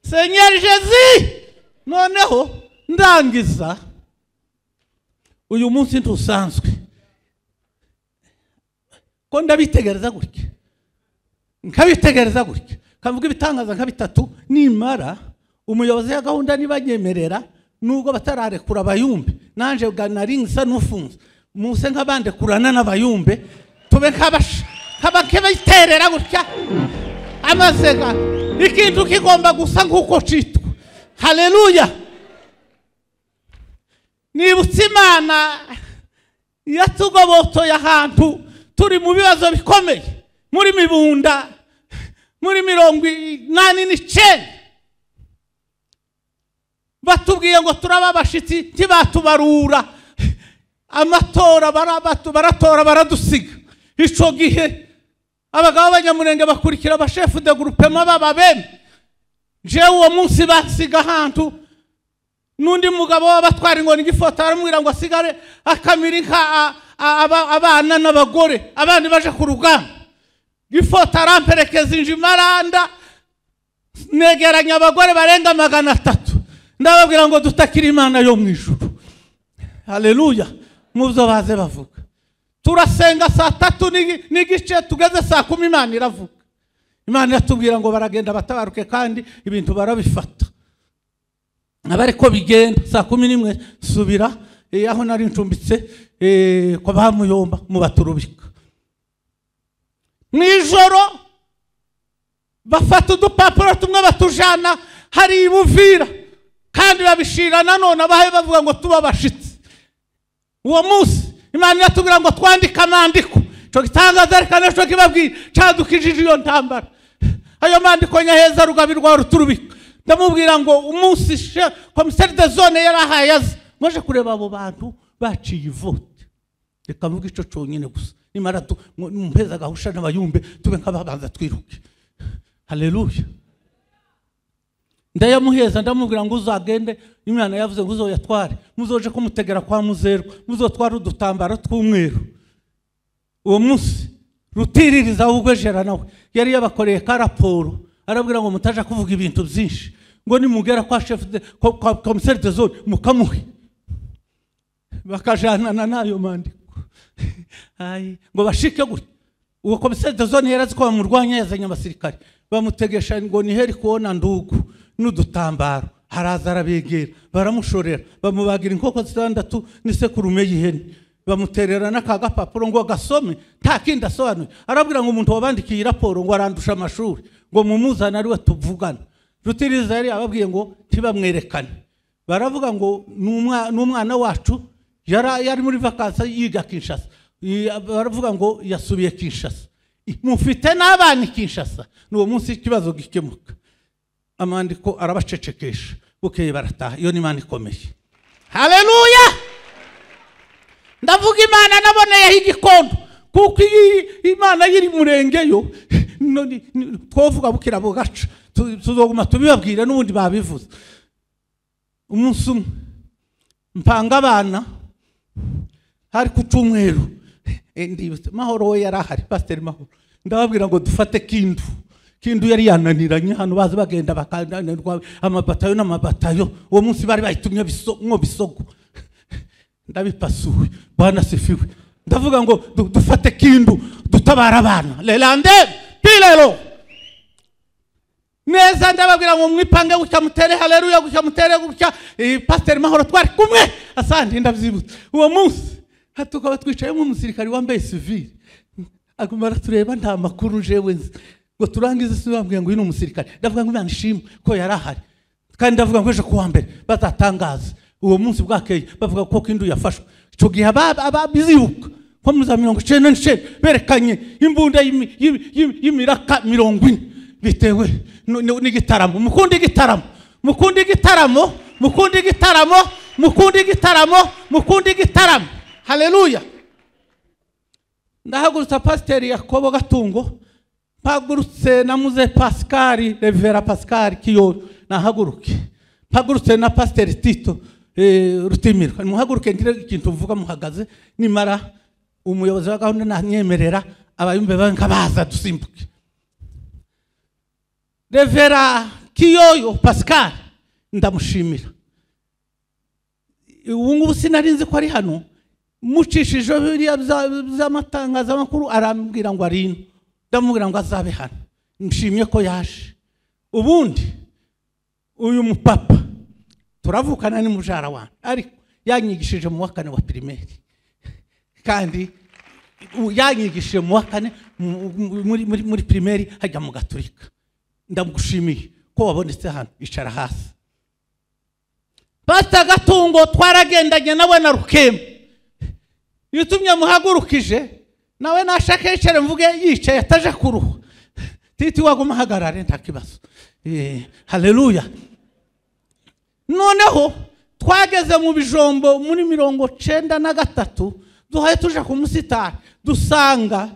B: senyeri jezi noneho ndangiza uyu munsi ntusanzwe ko ndabitegereza gutya nkabitegereza gutya nkavuga ibitangaza nka bitatu nimara umuyobozi ya gahunda nibanyemerera nubwo batararekura abayumbe nanje bwa naringisa n'ufunze muse nkabandekurana n'abayumbe tube nk'abasha nk'abakebiterera gutya amasega ikintu kigomba gusa nk'uko citwa haleluya nibutse imana yatugobotoye ahantu turi mu bibazo bikomeye muri mibunda muri mirongo inani n'icenda batubwiye ngo turaba abashitsi ntibatubarura amatora barabatu- baratora baradusiga ico gihe abagabo b'abanyamurenge bakurikira abashefu de gurupema baba bene jewe uwo munsi basiga ahantu n'undi mugabo w'abatwara inkoni igifoto aramubwira ngo asigare akamira inka a- a- aba- abana n'abagore abandi baje ku rugamba ifoto aramperekeza injimaranda negeranya abagore barenga magana atatu ndababwira ngo dutakire imana yo mu ijuru haleluya mu byo baze bavuga turasenga saa tatu n'igi- n'igice tugeze saa kumi imana iravuga imana iratubwira ngo baragenda batabaruke kandi ibintu barabifata aba ariko bigenda saa kumi n'imwe subira eh, aho nari ncumbitse eh, kwa ba muyomba mubaturubika mu ijoro bafata udupapuro tumwe batujana hari ibuvira kandi babishira nanone abahe bavuga ngo tuba abashitsi uwo munsi imana iratubwira ngo twandike amandiko icyo gitangaza reka n'icyo kibabwira cadukijije iyo ntambara ayo mandiko nyaheza rugabirwa ruturubika ndamubwira ngo umunsi she- komiseri de zone yari ahaye aza mwaje kureba abo bantu baciye ivote reka mvuge icyo cyonyine gusa nimara tu- mu- mumpeza gahusha n'abayumbe tube nk'ababanza twiruke haleluya ndayamuheza ndamubwira ngo uzagende imana yavuze ngo uzoyatware muzoje kumutegera kwa muzerwa muzotware udutambaro tw'umweru uwo munsi rutiririza w'ubwejera nawe yari yabakoreye ka raporo arabwira ngo mutaja kuvuga ibintu byinshi ngo nimugera kwa chef de kwa- kwa komiseri de zone mukamuhe bakajanana n'ayo mandiko Ai, ngo bashike gutya uwo komiseri de zone yari azi ko bamurwanya yazanye abasirikare bamutegesha ngo ni heri kubona ndugu n'udutambaro haraza arabegera baramushorera bamubagira inkoko zitandatu n'isekurume y'ihene bamuterera n'aka gapapuro ngo gasome nta kindi asobanuye arabwira ngo umuntu wabandikiye iyi raporo ngo arandusha amashuri ngo mumuzane ariwe tuvugana rutiriza yari ababwiye ngo ntibamwerekane baravuga ngo ni umwa- ni umwana wacu yara- yari muri vakansi yiga kinshasa I- baravuga ngo yasubiye kinshasa I- mufite n'abana i kinshasa ni uwo munsi ikibazo gikemuka amandiko arabacecekesha bukeye barataha iyo ni imana ikomeye haleluya ndavuga imana naboneyeho igikondo kuko iyo imana yiri murengeyo none ni- twovuga bukira bugaca Tu- tuzoguma tubibabwire n'ubundi babivuze umunsi umwe mpanga abana hari ku cyumweru Eh, ndibutse mahoro we yari ahari pasiteri mahoro ndababwira ngo dufate kindu kindu yari yananiranye hano bazi bagenda bakananirwa amabatayo n'amabatayo uwo munsi bari bayitumye biso- mwo bisogo ndabipasuwe bwana sifiwe ndavuga ngo du- dufate kindu dutabara abana lelande pilelo neza ndababwira ngo mwipange gutya mutere haleluya gutya mutere gutya Eh, pasiteri mahoro twari kumwe asandi ndabyibutse uwo munsi ha- tukaba twicayemo umusirikari wambaye sivire aguma aratureba nta makuru jewe nzi ngo turangize si bambwiye ngo uyu ni umusirikari ndavuga ngo imana ishimwe ko yari ahari kandi ndavuga ngo ejo ku wa mbere bazatangaza uwo munsi bwakeye bavuga ko kindu yafashwe icyo gihe aba- aba- bizibuka ko muri za mirongo icyenda n'icyenda berekanye imbunda y'imi- y'imi- y'imi- y'imiraka mirongo ine bitewe nu- nu- n'igitaramo mukunde igitaramo mukunde igitaramo mukunde igitaramo mukunde igitaramo mukunde igitaramo haleluya ndahagurutsa pasiteri yakobo gatungo mpagurutse na muze pasikari revera pasikari kiyoro nahaguruke mpagurutse na pasiteri tito eh, rutimirwa muhaguruke ngire ikintu mvuga muhagaze nimara umuyobozi wa gahunda nanyemerera abayumbe bawe nkabaza dusimbuke revera kiyoyo pasikari ndamushimira ubu ngubu sinari nzi ko ari hano mucishije biriya bya- by'amatangazamakuru arambwira ngo ari ino ndamubwira ngo azabe hano nshimye ko yaje ubundi uyu mupapa turavukana ni mujara wanjye ariko yanyigishije mu wa kane wa pirimeri kandi u- yanyigishije mu wa kane mu- mu- muri- muri- muri pirimeri hajya mu gaturika ndagushimiye ko wabonetse hano icara hasi pasita gatungo twaragendanye nawe na rukemba iyo utumye muhagurukije nawe nashaka yicare mvuge yicaye ataje kuruha titi waguma ahagarare nta kibazo Eh, haleluya noneho twageze mu bijombo muri mirongo cyenda na gatatu duhaye tuje ku musitari dusanga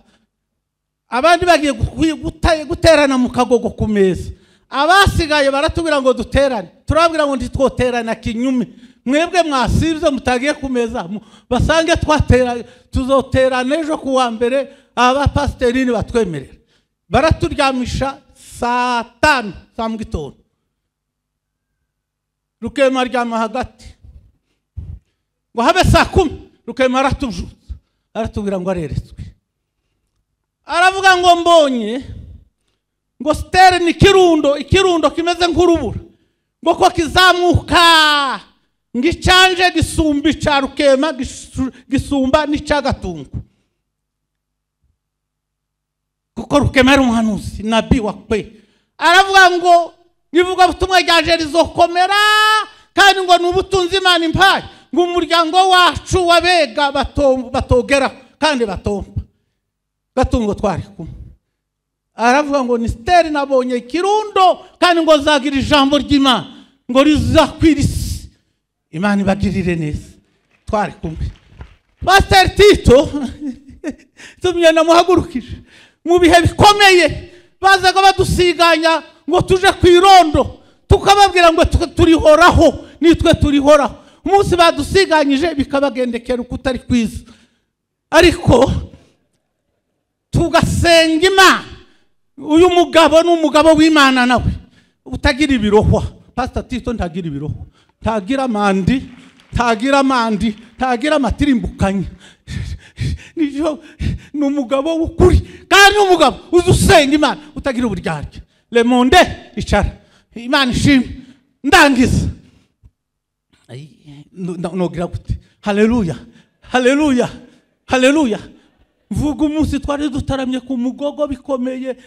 B: abandi bagiye gukwi- guta- guterana mu kagogo ku meza abasigaye baratubwira ngo duterane turababwira ngo ntitwoterana kinyume mwebwe mwasibye mutagiye ku meza mu- basange twatera tuzoterana ejo ku wa mbere abapasiteri nibatwemerera baraturyamisha saa tanu za mu gitondo rukema aryama hagati ngo habe saa kumi rukema aratujuza aratubwira ngo areretswe aravuga ngo mbonye ngo sitere ni ikirundo ikirundo kimeze nk'urubura ngo ko kizamuka ngo icyanje gisumba icya rukema gisu- gisumba n'icya gatungo kuko rukema ari umuhanuzi nabi wa kwe aravuga ngo ivugabutumwa rya jeri rizokomera kandi ngo ni ubutunzi imana impaye ngo umuryango wacu wabega batogera kandi batomba gatungo twari kumwe aravuga ngo ni siteri nabonye ikirundo kandi ngo zagira ijambo ry'imana ngo rizakwira isi imana ibagirire neza twari kumwe pasiteri tito tumye namuhagurukije mu bihe bikomeye bazaga badusiganya ngo tuje ku irondo tukababwira ngo tu- turihoraho nitwe turihoraho umunsi badusiganyije bikabagendekera ukutari kwiza ariko tugasenga imana uyu mugabo ni umugabo w'imana nawe utagira ibirohwa pasita tito ntagira ibirohwa ntagira amandi ntagira amandi ntagira amatirimbukanya Nijo- ni umugabo w'ukuri kandi ni umugabo uzi usenga imana utagira uburyarya lemonde icara imana ishimwe ndangiza nogira gute haleluya haleluya haleluya mvuga umunsi twari dutaramye ku mugogo bikomeye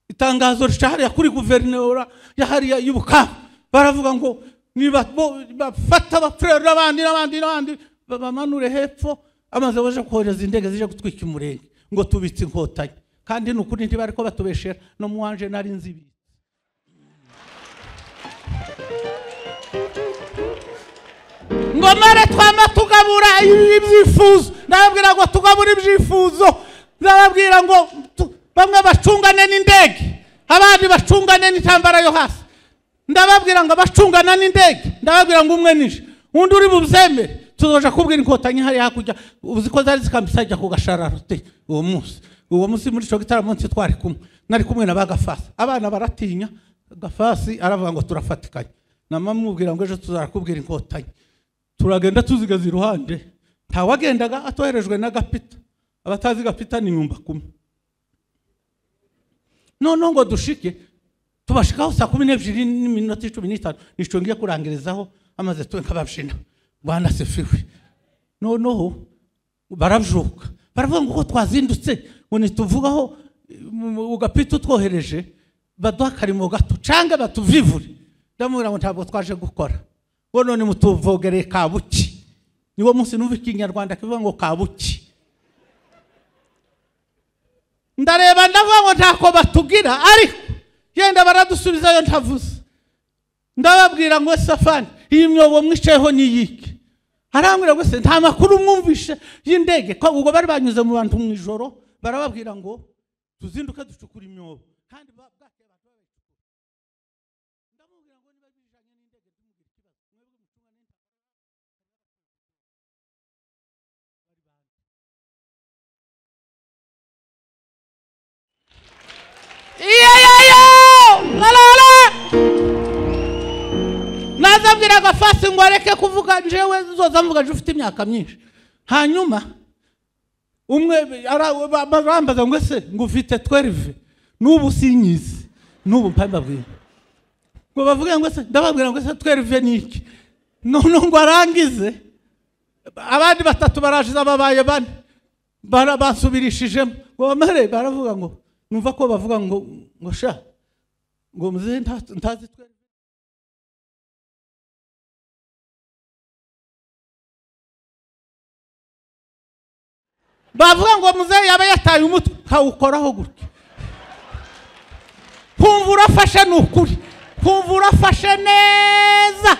B: itangazo rishahariya kuri guverinoma yahariya y'ubukamba baravuga ngo nibafata abapfureri n'abandi n'abandi n'abandi bamanure hepfo amaze baje kohereza indege zije gutwika umurenge ngo tubitse inkotanyi kandi ni ukuri ntibari ko batubeshera no mu wanje nari nzi ibi ngomore twama tugabura ibyifuzo ndababwira ngo tugabura ibyifuzo ndababwira ngo tu- bamwe bacungane n'indege abandi bacungane n'intambara yo hasi ndababwira ngo abacungana n'indege ndababwira ngo umwe nije undi uri bubyemere tuzoja kubwira inkotanyi hariya hakurya uzi ko zari zikambitse hajya ku gashararo te uwo munsi uwo munsi muri ico gitaramo munsi twari kumwe nari kumwe na ba gafasi abana baratinya gafasi aravuga ngo turafatikanye namamubwira ngo ejo tuzarakubwira inkotanyi turagenda tuzigaza iruhande ntawagendaga atoherejwe na gapita abatazi gapita ni nyumba kumwe noneho ngo dushike tubashikaho saa kumi n'ebyiri n'iminota cumi n'itanu nicyo ngiye kurangirizaho amaze tuwe nk'ababjina bwana sefiwe noneho barabyuka baravuga ngo uko twazindutse ngo ntituvugaho ugapita utwohereje baduha akarimo gato cyangwa batuvivure ndamubwira ngo ntabwo twaje gukora ngo none mutuvogereye kabuki niwo munsi numva ikinyarwanda kivuga ngo kabuki ndareba ndavuga ngo ntako batugira ariko yenda baradusubizayo ntavuze ndababwira ngo safani iyi myobo mwicayeho ni iyike arambwira ngo se nta makuru mwumvishe y'indege ko ubwo bari banyuze mu bantu mu ijoro barababwira ngo tuzinduke ducukure imyobo kandi ba- bwakeye abantu babicukura. Ndamubwira ngo niba bijanye n'indege ntimugire ikibazo. Mwebwe mucungane n'intambara y'abaturage. Bari bande? nazabwira agafasi ngo areke kuvuga jewe zoza mvuga je ufite imyaka myinshi hanyuma umwe ara- ba- ba- bambaza ngo ese ngo ufite 12 n'ubu sinyizi n'ubu mpambabwira ngo bavuge ngo ese ndababwira ngo ese 12 ni iki noneho ngo arangize abandi batatu barajiza babaye bane bara- basubirishijemo ngo bamare baravuga ngo numva ko bavuga ngo ngo sha ngo muzehe nta- ntazi twe bavuga ngo muzehe yaba yataye umutwe kawukoraho gutya kumva urafashe ni ukuri kumva urafashe neza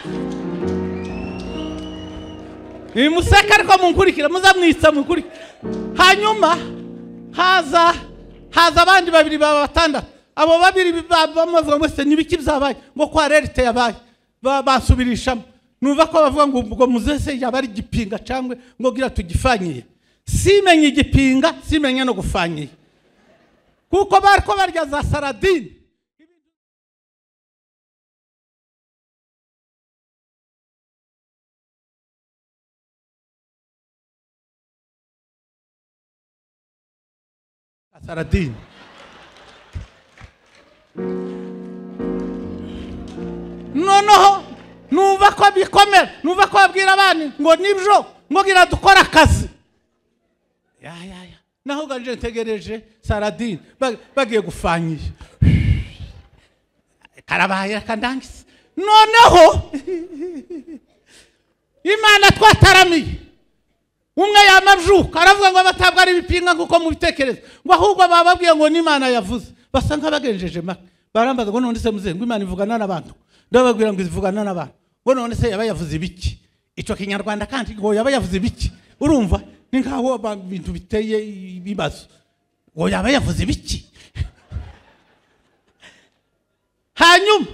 B: iyi museka ariko munkurikira muzamwitsa munkurikira hanyuma haza haza abandi babiri baba batandatu abo babiri ba- bamuvuga ngo ese n'ibiki byabaye ngo kwa rerite yabaye Ba- basubirishamo numva ko bavuga ngo ubwo muzese yaba ari igipinga cyangwa ngo gira tugifanyiye simenye igipinga simenye no gufanyiye kuko bari ko barya za saradine saradine noneho numva ko bikomera numva ko babwira abandi ngo nibyo ngo gira dukore akazi ya ya ya naho ganje ntegereje saradine Ba- bagiye gufanyiye karabaye kandangise noneho imana twataramiye umwe yamajuka aravuga ngo abatabwa ari ibipinga nk'uko mubitekereza ngo ahubwo bababwiye ngo n'imana yavuze basa nk'abagenjeje make barambaza ngo none se muzehe ngo imana ivugana n'abantu ndababwira ngo ivugana n'abantu ngo none se yaba yavuze ibiki icyo kinyarwanda kandi ngo yaba yavuze ibiki urumva ni nk'aho ba- ibintu biteye ibibazo ngo yaba yavuze ibiki hanyuma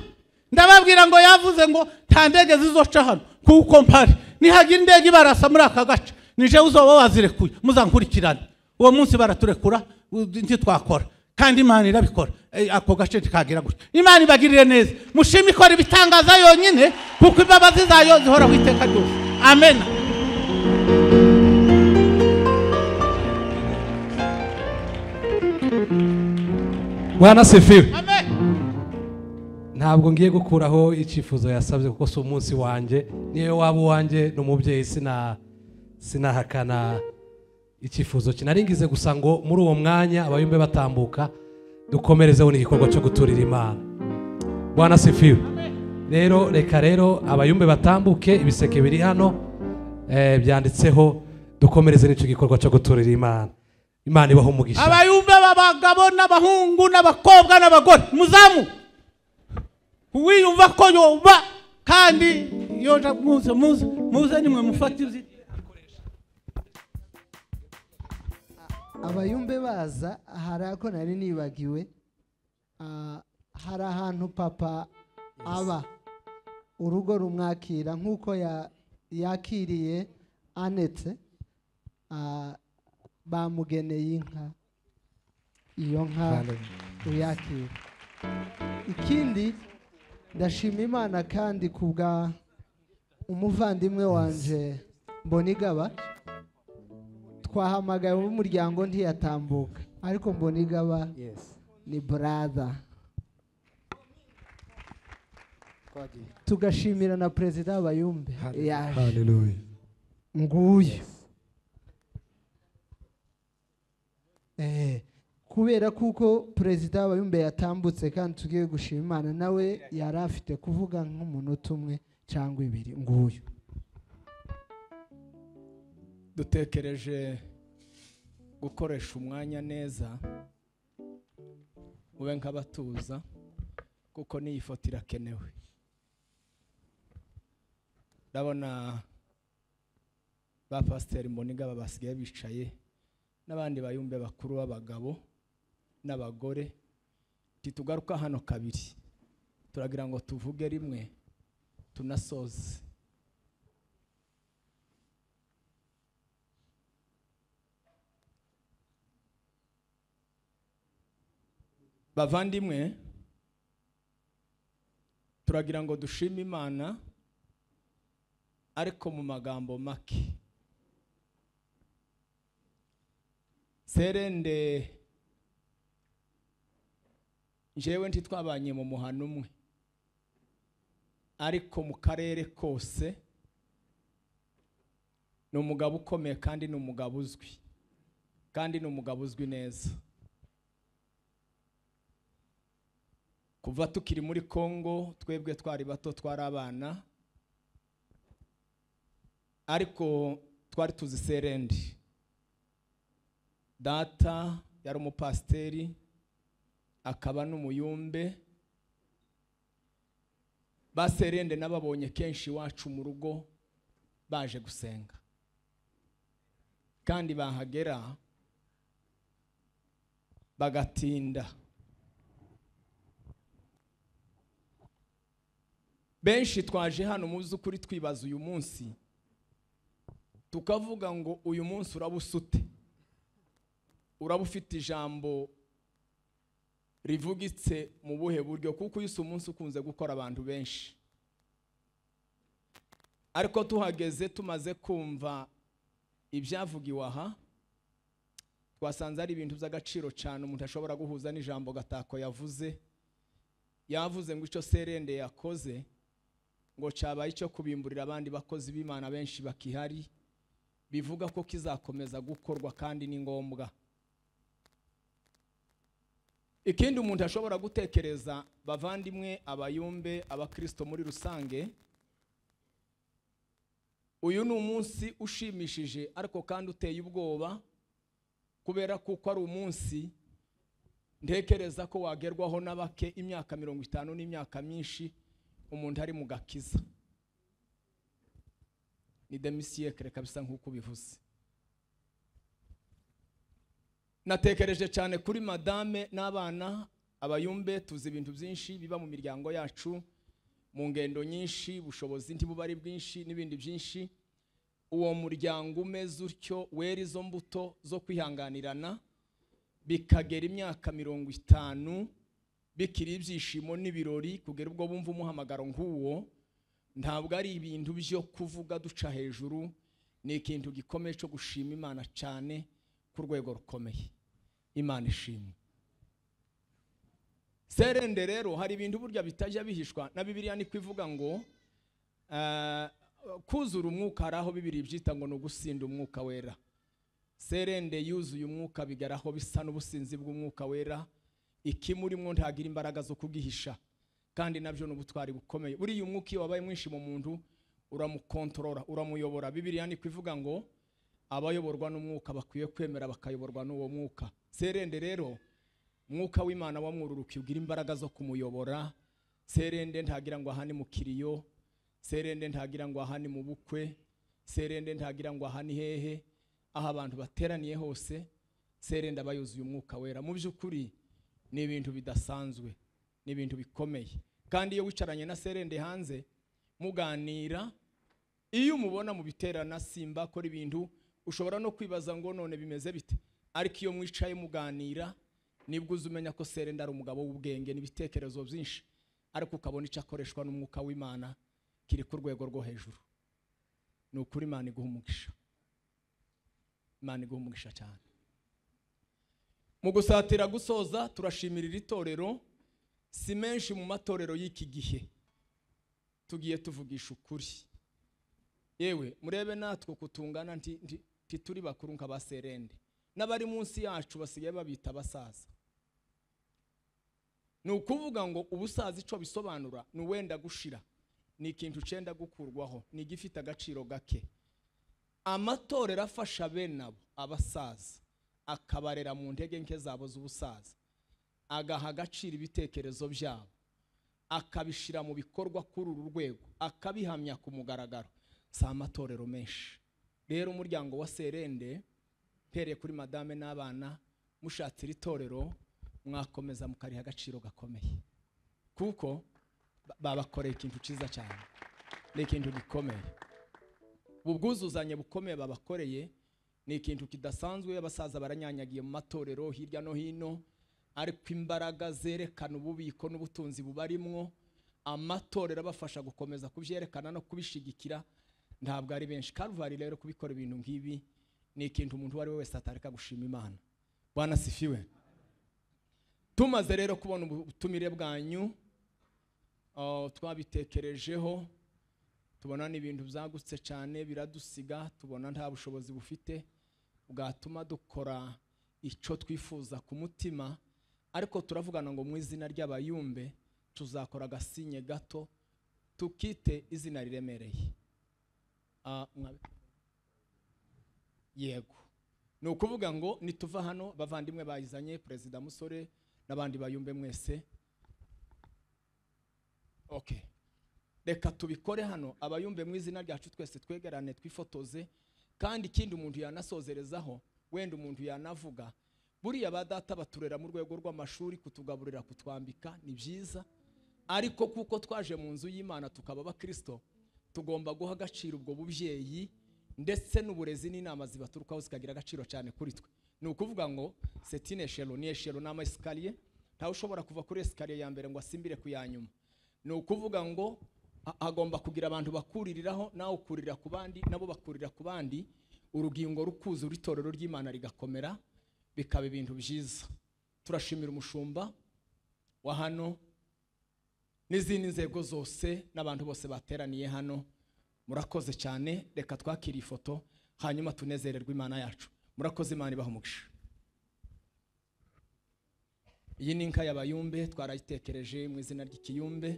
B: ndababwira ngo yavuze ngo nta ndege zizoca hano kuko mpari nihagira indege ibarasa muri aka gace nije uzoba wazirekuye muzankurikirane uwo munsi baraturekura u- ntitwakora kandi imana irabikora Eh, ako gace ntikagira gutya imana ibagirire neza mushima ikora ibitangaza yonyine kuko imbabazi zayo zihoraho iteka ryose amena
E: bwana sefiwe
B: amen
E: ntabwo ngiye gukuraho icyifuzo yasabye kuko si umunsi wanjye niyo waba uwanjye ni umubyeyi sina sinahakana icyifuzo cye nari ngize gusa ngo muri uwo mwanya abayumbe batambuka dukomerezeho n'igikorwa cyo guturira imana bwana sifiwe rero reka rero abayumbe batambuke ibiseke biri hano eh, byanditseho dukomereze n'icyo gikorwa cyo guturira imana imana ibaho umugisha
B: abayumbe b'abagabo n'abahungu n'abakobwa n'abagore muzamu uwiyumva ko yoba kandi yoja muze muze muze nimwe mufate ibyo
G: abayumbe baza hari ako nari nibagiwe ah, hari ahantu papa aba urugo rumwakira nk'uko ya- yakiriye anetse ah, bamugeneye inka iyo nka uyakira ikindi ndashima imana kandi ku bwa umuvandimwe wanje mbonigaba twahamagaye umuryango ntiyatambuka ariko mbonigaba ni brother tugashimira na perezida w'abayumbe yaje
E: Hallelujah.
G: nguyu Eh, kubera kuko perezida w'abayumbe yatambutse kandi tugiye gushima imana nawe yari afite kuvuga nk'umunota umwe cyangwa ibiri nguyu
J: dutekereje gukoresha umwanya neza ube nk'abatuza kuko n'iyi foto irakenewe ndabona ba pasiteri mboniga basigaye bicaye n'abandi bayumbe bakuru b'abagabo n'abagore ntitugaruka hano kabiri turagira ngo tuvuge rimwe tunasoze bavandimwe turagira ngo dushime imana ariko mu magambo make serende njyewe ntitwabanye mu muhano umwe ariko mu karere kose ni umugabo ukomeye kandi ni umugabo uzwi kandi ni umugabo uzwi neza kuva tukiri muri kongo twebwe twari bato twari abana ariko twari tuzi serendi data yari umupasiteri akaba n'umuyumbe ba serende n'ababonye kenshi iwacu mu rugo baje gusenga kandi bahagera bagatinda benshi twaje hano mu by'ukuri twibaza uyu munsi tukavuga ngo uyu munsi uraba usute uraba ufite ijambo rivugitse mu buhe buryo kuko uyu si umunsi ukunze gukora abantu benshi ariko tuhageze tumaze kumva ibyavugiwe aha twasanze ari ibintu by'agaciro cyane umuntu ashobora guhuza n'ijambo gatako yavuze yavuze ngo icyo serende yakoze ngo cyabaye icyo kubimburira abandi bakozi b'imana benshi bakihari bivuga ko kizakomeza gukorwa kandi ni ngombwa ikindi umuntu ashobora gutekereza bavandimwe abayumbe abakristo muri rusange uyu ni umunsi ushimishije ariko kandi uteye ubwoba kubera kuko ari umunsi ntekereza ko wagerwaho na bake imyaka mirongo itanu n'imyaka myinshi umuntu ari mu gakiza ni demisiyekere kabisa nk'uko ubivuze natekereje cyane kuri madame n'abana abayumbe tuzi ibintu byinshi biba mu miryango yacu mu ngendo nyinshi ubushobozi ntibuba ari bwinshi n'ibindi byinshi uwo muryango umeze utyo wera izo mbuto zo kwihanganirana bikagera imyaka mirongo itanu bikiri ibyishimo n'ibirori kugera ubwo bumva umuhamagaro nk'uwo ntabwo ari ibintu byo kuvuga duca hejuru ni ikintu gikomeye cyo gushima imana cyane ku rwego rukomeye imana ishimwe serende rero hari ibintu burya bitajya bihishwa na bibiliya niko ivuga ngo eh, kuzura umwuka hari aho bibiri byita ngo ni ugusinda umwuka wera serende yuzuye umwuka bigaraho bisa n'ubusinzi bw'umwuka wera ikimurimwo ntagira imbaraga zo kugihisha kandi nabyo ni ubutwari bukomeye buriya umwuka iyo wabaye mwinshi mu muntu uramukontorora uramuyobora bibiriya niko ivuga ngo abayoborwa n'umwuka bakwiye kwemera bakayoborwa n'uwo mwuka serende rero mwuka w'imana wamwururuka ugira imbaraga zo kumuyobora serende ntagira ngo aha ni mu kiriyo serende ntagira ngo aha ni mu bukwe serende ntagira ngo aha ni hehe aho abantu bateraniye hose serende aba yuzuye umwuka wera mu by'ukuri ni ibintu bidasanzwe ni ibintu bikomeye kandi iyo wicaranye na serende hanze muganira iyo umubona mu biterana simba akora ibintu ushobora no kwibaza ngo none bimeze bite ariko iyo mwicaye muganira nibwo uza umenya ko serenda ari umugabo w'ubwenge n'ibitekerezo byinshi ariko ukabona icyo akoreshwa n'umwuka w'imana kiri ku rwego rwo hejuru ni ukuri imana iguha umugisha imana iguha umugisha cyane mu gusatira gusoza turashimira iri torero si menshi mu matorero y'iki gihe tugiye tuvugisha ukuri yewe murebe natwe kutungana ntituri bakuru nka ba serende n'abari munsi yacu basigaye babita abasaza ni ukuvuga ngo ubusaza icyo bisobanura ni uwenda gushira ni ikintu cyenda gukurwaho ni igifite agaciro gake amatorero afasha bene abo abasaza akabarera mu ntege nke zabo z'ubusaza agaha agaciro ibitekerezo byabo akabishyira mu bikorwa kuri uru rwego akabihamya ku mugaragaro si amatorero menshi rero umuryango wa serende mpereye kuri madame n'abana mushatse iri torero mwakomeza mukariha agaciro gakomeye kuko ba- babakoreye ikintu cyiza cyane ni ikintu gikomeye ubu bwuzuzanye bukomeye babakoreye ni ikintu kidasanzwe abasaza baranyanyagiye mu matorero hirya no hino ariko imbaraga zerekana ububiko n'ubutunzi bubarimwo amatorero abafasha gukomeza kubyerekana no kubishigikira ntabwo ari benshi karuvari rero kubikora ibintu nk'ibi ni ikintu umuntu uwo ari we wese atareka gushima imana bwana sifiwe tumaze rero kubona ubutumire bwanyu Uh, twabitekerejeho tubona ni ibintu byagutse cyane biradusiga tubona nta bushobozi bufite bwatuma dukora icyo twifuza ku mutima ariko turavugana ngo mu izina ry'abayumbe tuzakora agasinye gato tukite izina riremereye Ah, mwabe- yego ni ukuvuga ngo nituva hano bavandimwe bayizanye perezida musore n'abandi bayumbe mwese okay reka tubikore hano abayumve mu izina ryacu twese twegerane twifotoze kandi ikindi umuntu yanasozerezaho wenda umuntu yanavuga buriya ba data baturera mu rwego rw'amashuri kutugaburira kutwambika ni byiza ariko kuko twaje mu nzu y'imana tukaba abakristo tugomba guha agaciro ubwo bubyeyi ndetse n'uburezi n'inama zibaturukaho zikagira agaciro cyane kuri twe ni ukuvuga ngo setine eshero ni eshero ni ama esikariye ntawe ushobora kuva kuri esikariye ya mbere ngo asimbire ku ya nyuma ni ukuvuga ngo ha- hagomba kugira abantu bakuririraho nawe ukurira ku bandi nabo bakurira ku bandi urugingo rukuza itorero ry'imana rigakomera bikaba ibintu byiza turashimira umushumba wa hano n'izindi nzego zose n'abantu bose bateraniye hano murakoze cyane reka twakire ifoto hanyuma tunezererwe imana yacu murakoze imana ibaha umugisha iyi ni inka y'abayumbe twarayitekereje mu izina ry'ikiyumbe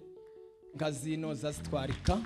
J: inka zino zazitwarika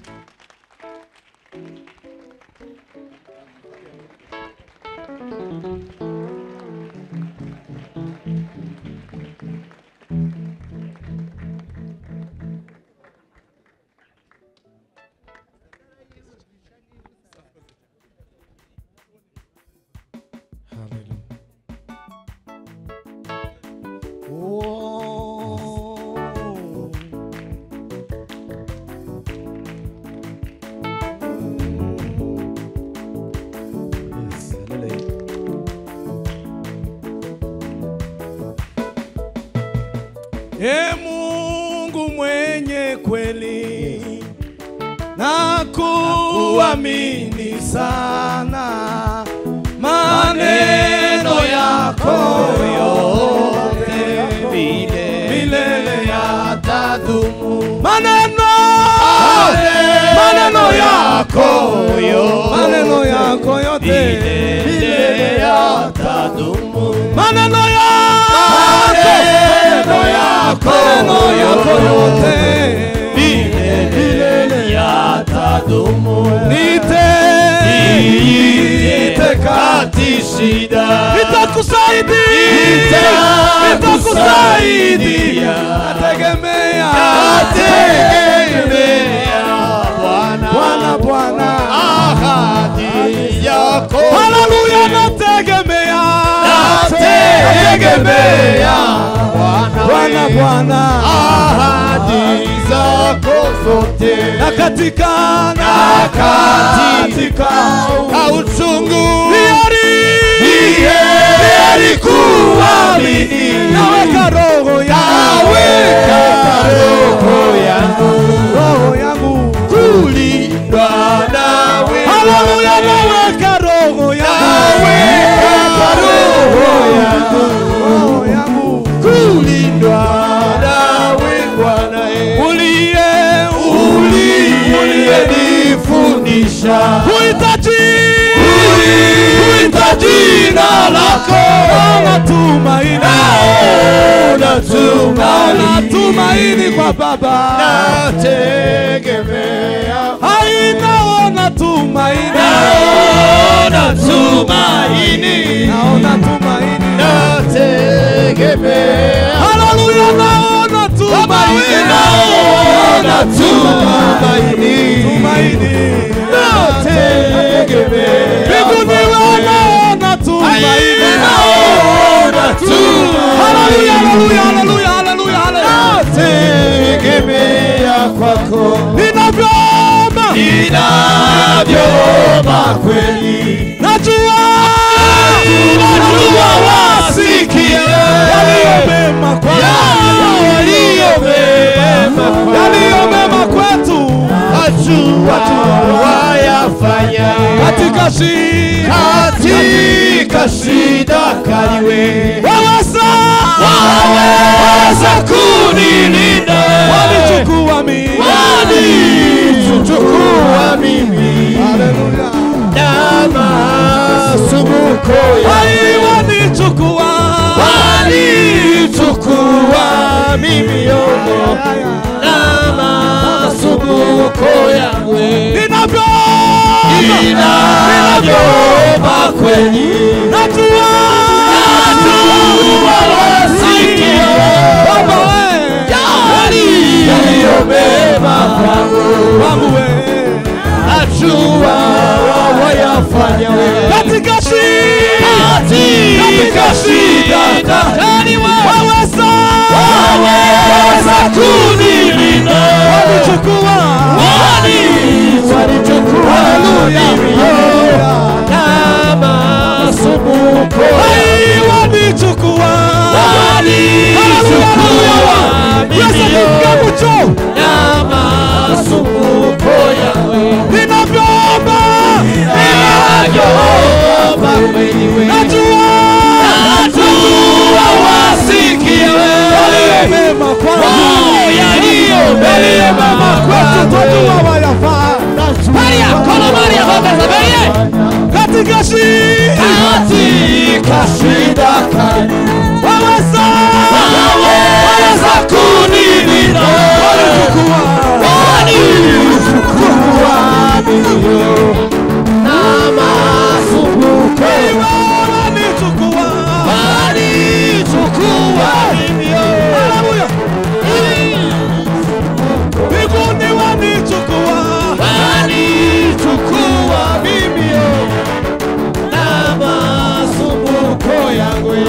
K: E Mungu mwenye kweli na kuamini sana maneno yako yote milele milele yatadumu maneno maneno yako yote maneno yako yote milele yatadumu maneno maneno yako maneno yako yote milele yatadumu nite nite kati shida nitakusaidia nitakusaidia nategemea nategemea Bwana
L: nategemea
K: nategemea
L: Bwana Bwana
K: ahadi zako zote
L: na katika
K: na katika uchungu Niye alikuamini naweka roho yangu roho yangu kulindwa nawe haleluya naweka roho yangu roho yangu kulindwa nawe Bwana uliye uliye nifundisha kuhitaji kuita jina lako natumaini natumaini kwa baba nategemea ainaona tumaini naona tumaini naona tumaini nategemea haleluya naona tumaini naona tumaini tumaini nategemea mbinguni wanaona tumaini naona tumaini haleluya haleluya haleluya haleluya nategemea kwako ninavyoomba ninavyoomba kweli najua najua wasikie yaliyo mema kwa yaliyo mema yaliyo mema kwetu najua wayafanya katika shida katika shida kaliwe waweza waweza kunilinda wanichukua mimi wanichukua mimi haleluya na masumbuko yangu wanichukua wanichukua mimi yomo na masumbuko yangu ninavyoomba ninavyoomba kweli najua najua wasikia baba we yaliyo mema kwangu wangu we najua wayafanya we katika shida katika shida ndani waweza waweza kunilinda wanichukua wani wanichukua haleluya kama sumbuko wanichukua wanichukua Yesu ni mkabucho kama sumbuko yawe ninavyoomba ninavyoomba wewe najua najua wasikiwe yaliyo mema kwangu yaliyo mema kwetu twajua wayafaa Maria kono Maria hongeza Maria katika shida katika shida kali waweza waweza kunilinda wanichukua wanichukua milio na masumbuko wanichukua wanichukua milio haleluya mbinguni wanichukua wanichukua mimi na masumbuko yangu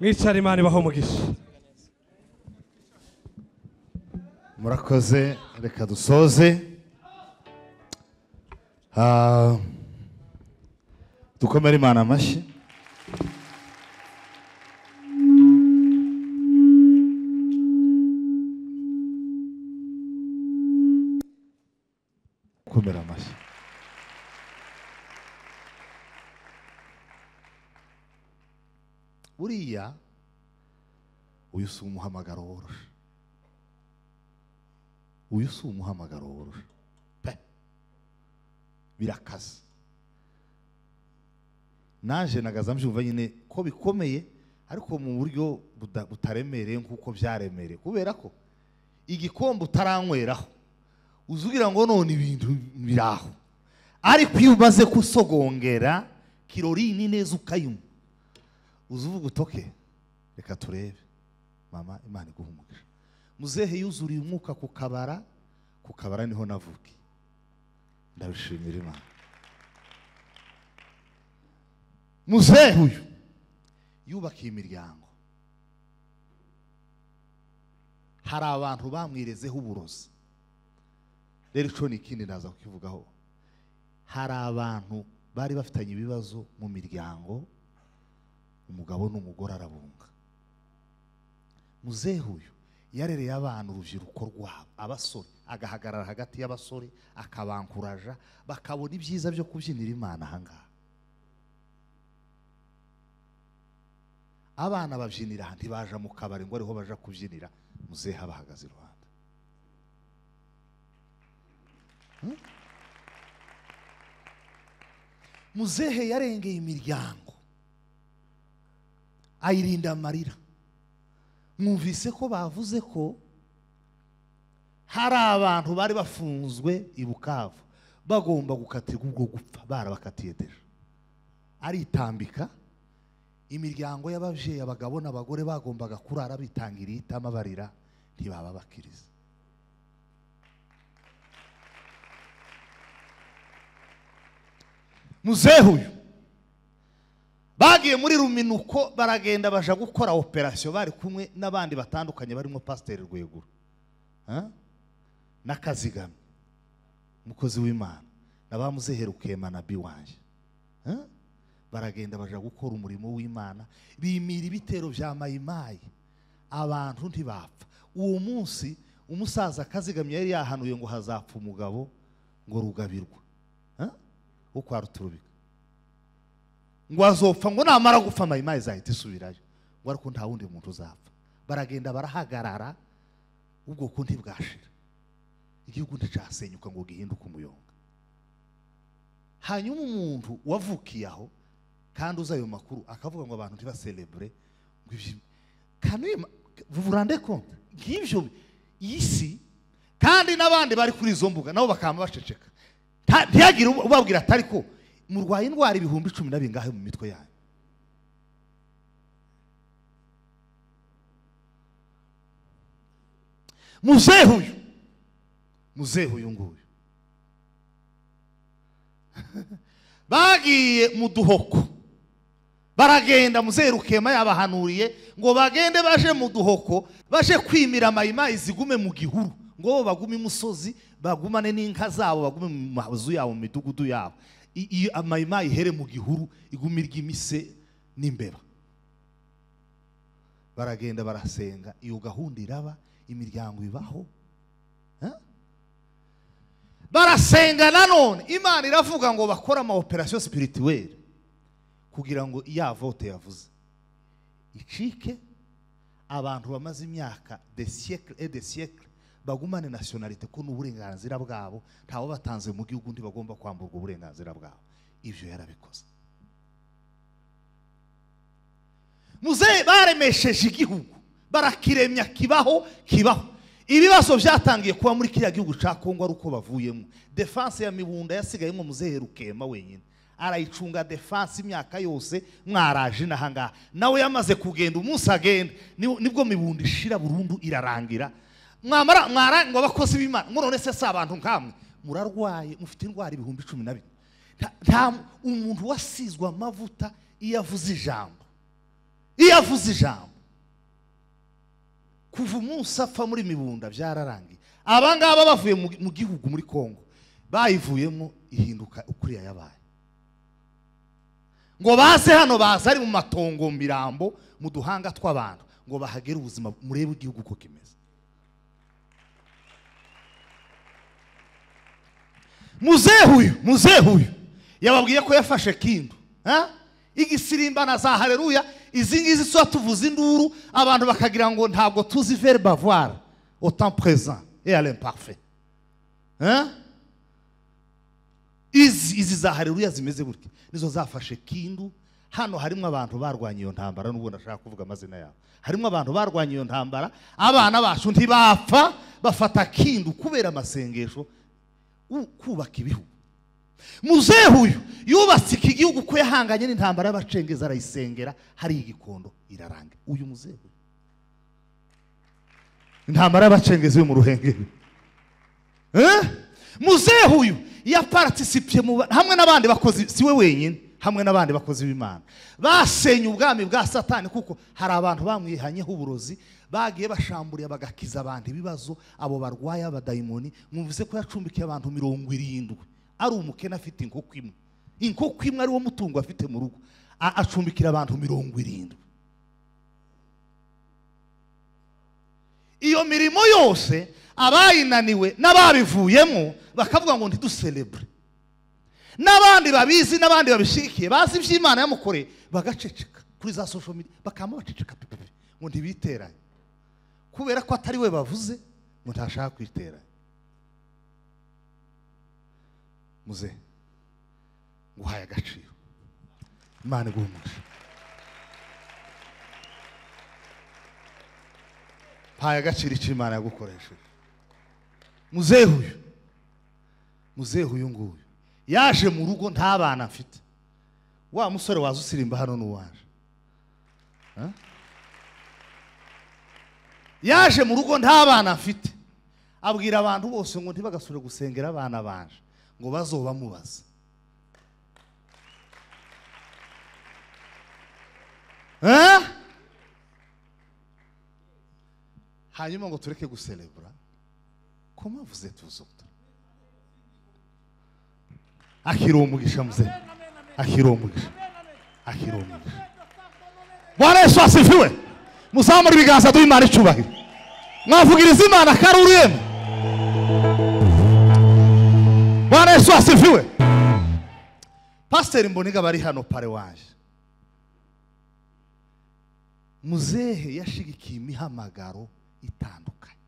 E: mwicare imana ibaho umugisha
M: murakoze reka dusoze Ah, dukomere imana amashyi komera amashyi buriya uyu si umuhamagaro woroshe uyu si umuhamagaro woroshe pe birakaze naje nagaza mbyumva nyine ko bikomeye ariko mu buryo buda- butaremereye nk'uko byaremereye kubera ko igikombe utaranywereraho uza ugira ngo none ibintu biri aho ariko iyo umaze kusogongera kirorini neza ukayinywa uza uvuga utoke reka turebe mama imana iguhe umugisha muzehe yuzuriye umwuka ku kabara ku kabara niho navukiye ndabishimira imana muzehe uyu yubakiye imiryango hari abantu bamwirezeho uburozi rero ico ni ikindi ndaza kukivugaho hari abantu bari bafitanye ibibazo mu miryango umugabo n'umugore arabunga muzehe uyu yarereye abana urubyiruko rwabo abasore agahagarara hagati y'abasore akabankuraja bakabona ibyiza byo kubyinira imana ahangaha abana babyinira aha ntibaja mu kabari ngo ariho baja kubyinira muzehe abahagaze iruhande Hmm? muzehe yarengeye imiryango ayirinda amarira mwumvise ko bavuze ko hari abantu bari bafunzwe i bukavu bagomba gukatirwa ubwo gupfa barabakatiye deje aritambika imiryango y'ababyeyi abagabo n'abagore bagombaga kurara bitangiriye itama barira ntibababakiriza muzehe uyu bagiye muri ruminuko baragenda baja gukora operasiyo bari kumwe n'abandi batandukanye barimo pasiteri rwegura Ha? n'akazigamye umukozi w'imana na ba muzeherukiye manabi wanjye Ha? baragenda baja gukora umurimo w'imana bimira ibitero bya mayimayi abantu ntibapfa uwo munsi umusaza akazigamye yari yahanuye ngo hazapfa umugabo ngo rugabirwa Ha? wo kwa ruturubika ngo azopfa ngo namara gupfa mayimayi izahita isubirayo ngo ariko nta wundi muntu uzapfa baragenda barahagarara ubwoko ntibwashira igihugu nticasenyuka ngo gihinduke umuyonga hanyuma umuntu wavukiye aho kandi uzi ayo makuru akavuga ngo abantu ntibaserebure ngo ibyo kanema vurande konte nk'ibyo iyi si kandi n'abandi bari kuri izo mbuga nabo bakaba baceceka nta- ntihagire ubabwira atari ko murwaye indwara ibihumbi cumi na bingahe mu mitwe yanyu muzehe uyu muzehe uyu nguyu bagiye mu duhoko baragenda muzehe rukema yabahanuriye ngo bagende baje mu duhoko baje kwimira mayimayi zigume mu gihuru ngo bo bagume imusozi bagumane n'inka zabo bagume mu mazu yabo mu midugudu yabo I- iyo amayimayi ihere mu gihuru igumirwa imise n'imbeba baragenda barasenga iyo gahunda iraba imiryango ibaho Ha? barasenga nanone imana iravuga ngo bakore ama operasiyo sipirituweri kugira ngo ya vote yavuze icike abantu bamaze imyaka de siècle et de siècle bagumane nationalité ko n'uburenganzira bwabo ntawe batanze mu gihugu undi bagomba kwamburwa uburenganzira bwabo ibyo yarabikoze muzehe baremesheje igihugu barakiremya kibaho kibaho ibibazo byatangiye kuba muri kiriya gihugu cya kongo ari uko bavuyemo defanse ya mibunda yasigayemo muzehe rukema wenyine arayicunga defanse imyaka yose mwaraje n'ahangaha nawe yamaze kugenda umunsi agenda ni- nibwo mibunda ishira burundu irarangira mwamara mwara ngo abakozi b'imana ngo none se si abantu nkamwe murarwaye mufite indwara ibihumbi cumi na bine nta- nta umuntu wasizwe amavuta iyo avuze ijambo iyo avuze ijambo kuva umunsi apfa muri mibunda byararangiye aba ngaba bavuye mu mu gihugu muri congo bayivuyemo ihinduka ukuriya yabaye ngo baze hano baza ari mu matongo mirambo mu duhanga tw'abantu ngo bahagere ubuzima murebe igihugu uko kimeze muzehe uyu muzehe uyu yababwiye ko yafashe kindu ha? igisirimba na za hareruya izi ngizi tuba tuvuza induru abantu bakagira ngo ntabwo tuzi veri bavwara otan prezan eyare mpafe izi izi za hareruya zimeze gutya nizo zafashe kindu hano harimo abantu barwanya iyo ntambara n'ubu ndashaka kuvuga amazina yabo harimo abantu barwanya iyo ntambara abana bacu ntibapfa bafata kindu kubera amasengesho u- kubaka ibihugu muzehe uyu yubatse iki gihugu ko yahanganye n'intambara y'abacengezi arayisengera hari igikondo iraranga uyu muzehe uyu. intambara y'abacengezi yo mu ruhengeri Eh? muzehe uyu yaparatisipiye mu ba- hamwe n'abandi bakozi si we wenyine hamwe n'abandi bakozi b'imana basenye ubwami bwa satani kuko hari abantu bamwihanyeho uburozi bagiye bashamburiye bagakiza abantu ibibazo abo barwaye abadayimoni mwumvise ko yacumbikiye abantu mirongo irindwi ari umukene afite inkoko imwe inkoko imwe ari wo mutungo afite mu rugo a- acumbikira abantu mirongo irindwi iyo mirimo yose abayinaniwe n'ababivuyemo bakavuga ngo ntiduserebure n'abandi babizi n'abandi babishyigikiye bazi iby'imana yamukoreye bagaceceka kuri za social media bakaba baceceka pepepe ngo ntibiteranye kubera ko atari we bavuze ngo ntashaka kwiteranya muze nguhaye agaciro imana iguhe umugisha mpaye agaciro icyo imana yagukoresheje muzehe uyu muzehe uyu nguyu yaje mu rugo nta bana afite wa musore waza usirimba hano n'uwaje Ha? yaje mu rugo nta bana afite abwira abantu bose ngo ntibagasubire gusengera abana banje ngo bazobamubaza Eh? hanyuma ngo tureke guserebura ko mwavuze tuzuka akira uwo mugisha muze akira uwo mugisha akira uwo mugisha bwana yesu asifiwe muzamura ibiganza duha imana icyubahiro mwavugiriza imana karuru yemwe bwana yesu asifiwe pasiteri mboniga bari hano pare waje muzehe yashigikiye imihamagaro itandukanye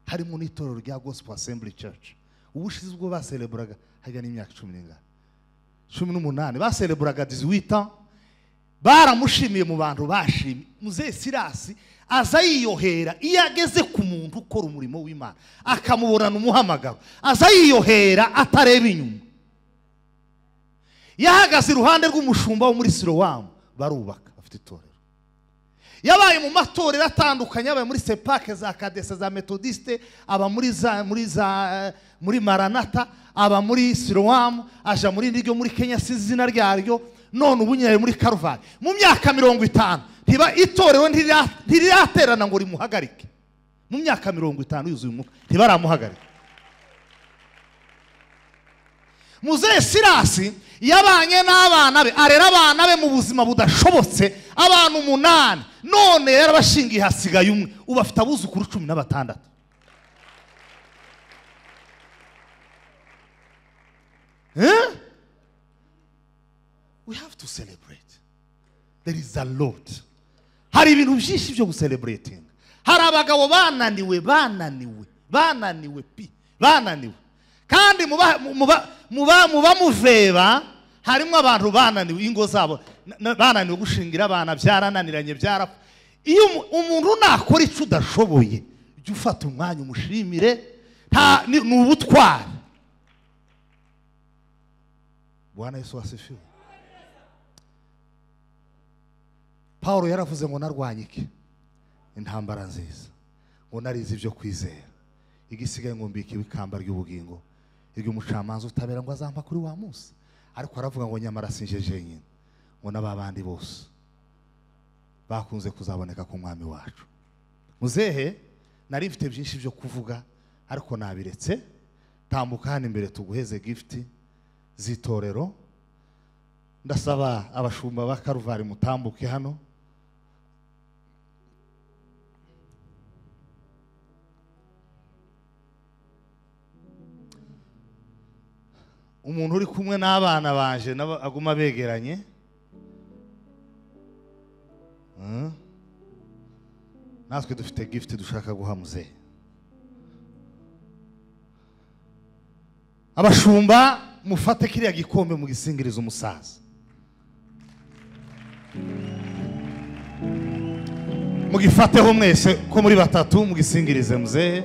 M: harimo n'itorero rya gospel assembly church ubushize ubwo basereburaga hajya n'imyaka cumi n'ingana cumi n'umunani basereburaga diziwita baramushimiye mu bantu bashimye muzehe sirasi aza yiyohera iyo ageze ku muntu ukora umurimo w'imana akamuburana umuhamagaro aza yiyohera atareba inyuma yahagaze iruhande rw'umushumba wo muri sirowamu barubaka bafite itorero yabaye mu matorero atandukanye yabaye muri sepake za kadese za metodiste aba muri za muri za muri maranata aba muri sirowamu aja muri ryo muri kenya si izina ryaryo none ubu nyine ari muri karuvali mu myaka mirongo itanu ntiba itorero ntirira- ntiriraterana ngo rimuhagarike mu myaka mirongo itanu yuzuye umwuka ntibaramuhagarika muzehe sirasi yabanye n'abana be arera abana be mu buzima budashobotse abantu umunani none yarabashingiye hasigaye umwe ubu afite abuzukuru cumi na batandatu Eh? we have to celebrate there is a lot hari ibintu byinshi byo gucelebrating hari abagabo bananiwe bananiwe bananiwe pi bananiwe kandi muba- mu- muba- muba- muba muveba harimo abantu bananiwe ingo zabo na- na- bananiwe gushingira abana byarananiranye byarapfa iyo umu- umuntu nakora icyo udashoboye jya ufata umwanya umushimire nta- ni ni ubutwari bwana yesu wasifiwe paul yaravuze ngo narwanye iki intambara nziza ngo narize ibyo kwizera igisigaye ngo mbikiwe ikamba ry'ubugingo iry'umucamanza utabera ngo azampa kuri wa munsi ariko aravuga ngo nyamara sinje jenyine ngo n'aba bandi bose bakunze kuzaboneka ku mwami wacu muzehe nari mfite byinshi byo kuvuga ariko nabiretse tambuka hano imbere tuguheze gifuti z'itorero ndasaba abashumba ba karuvari mutambuke hano umuntu uri kumwe n'abana banje nabo aguma begeranye Mm. natwe dufite gifuti dushaka guha muzehe abashumba mufate kiriya gikombe mugisingirize umusaza mugifateho mwese ko muri batatu mugisingirize muzehe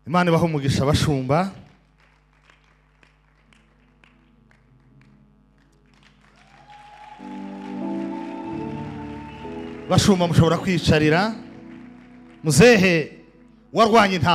M: imana ibaho umugisha abashumba bashumba mushobora kwiyicarira muzehe warwanya intambara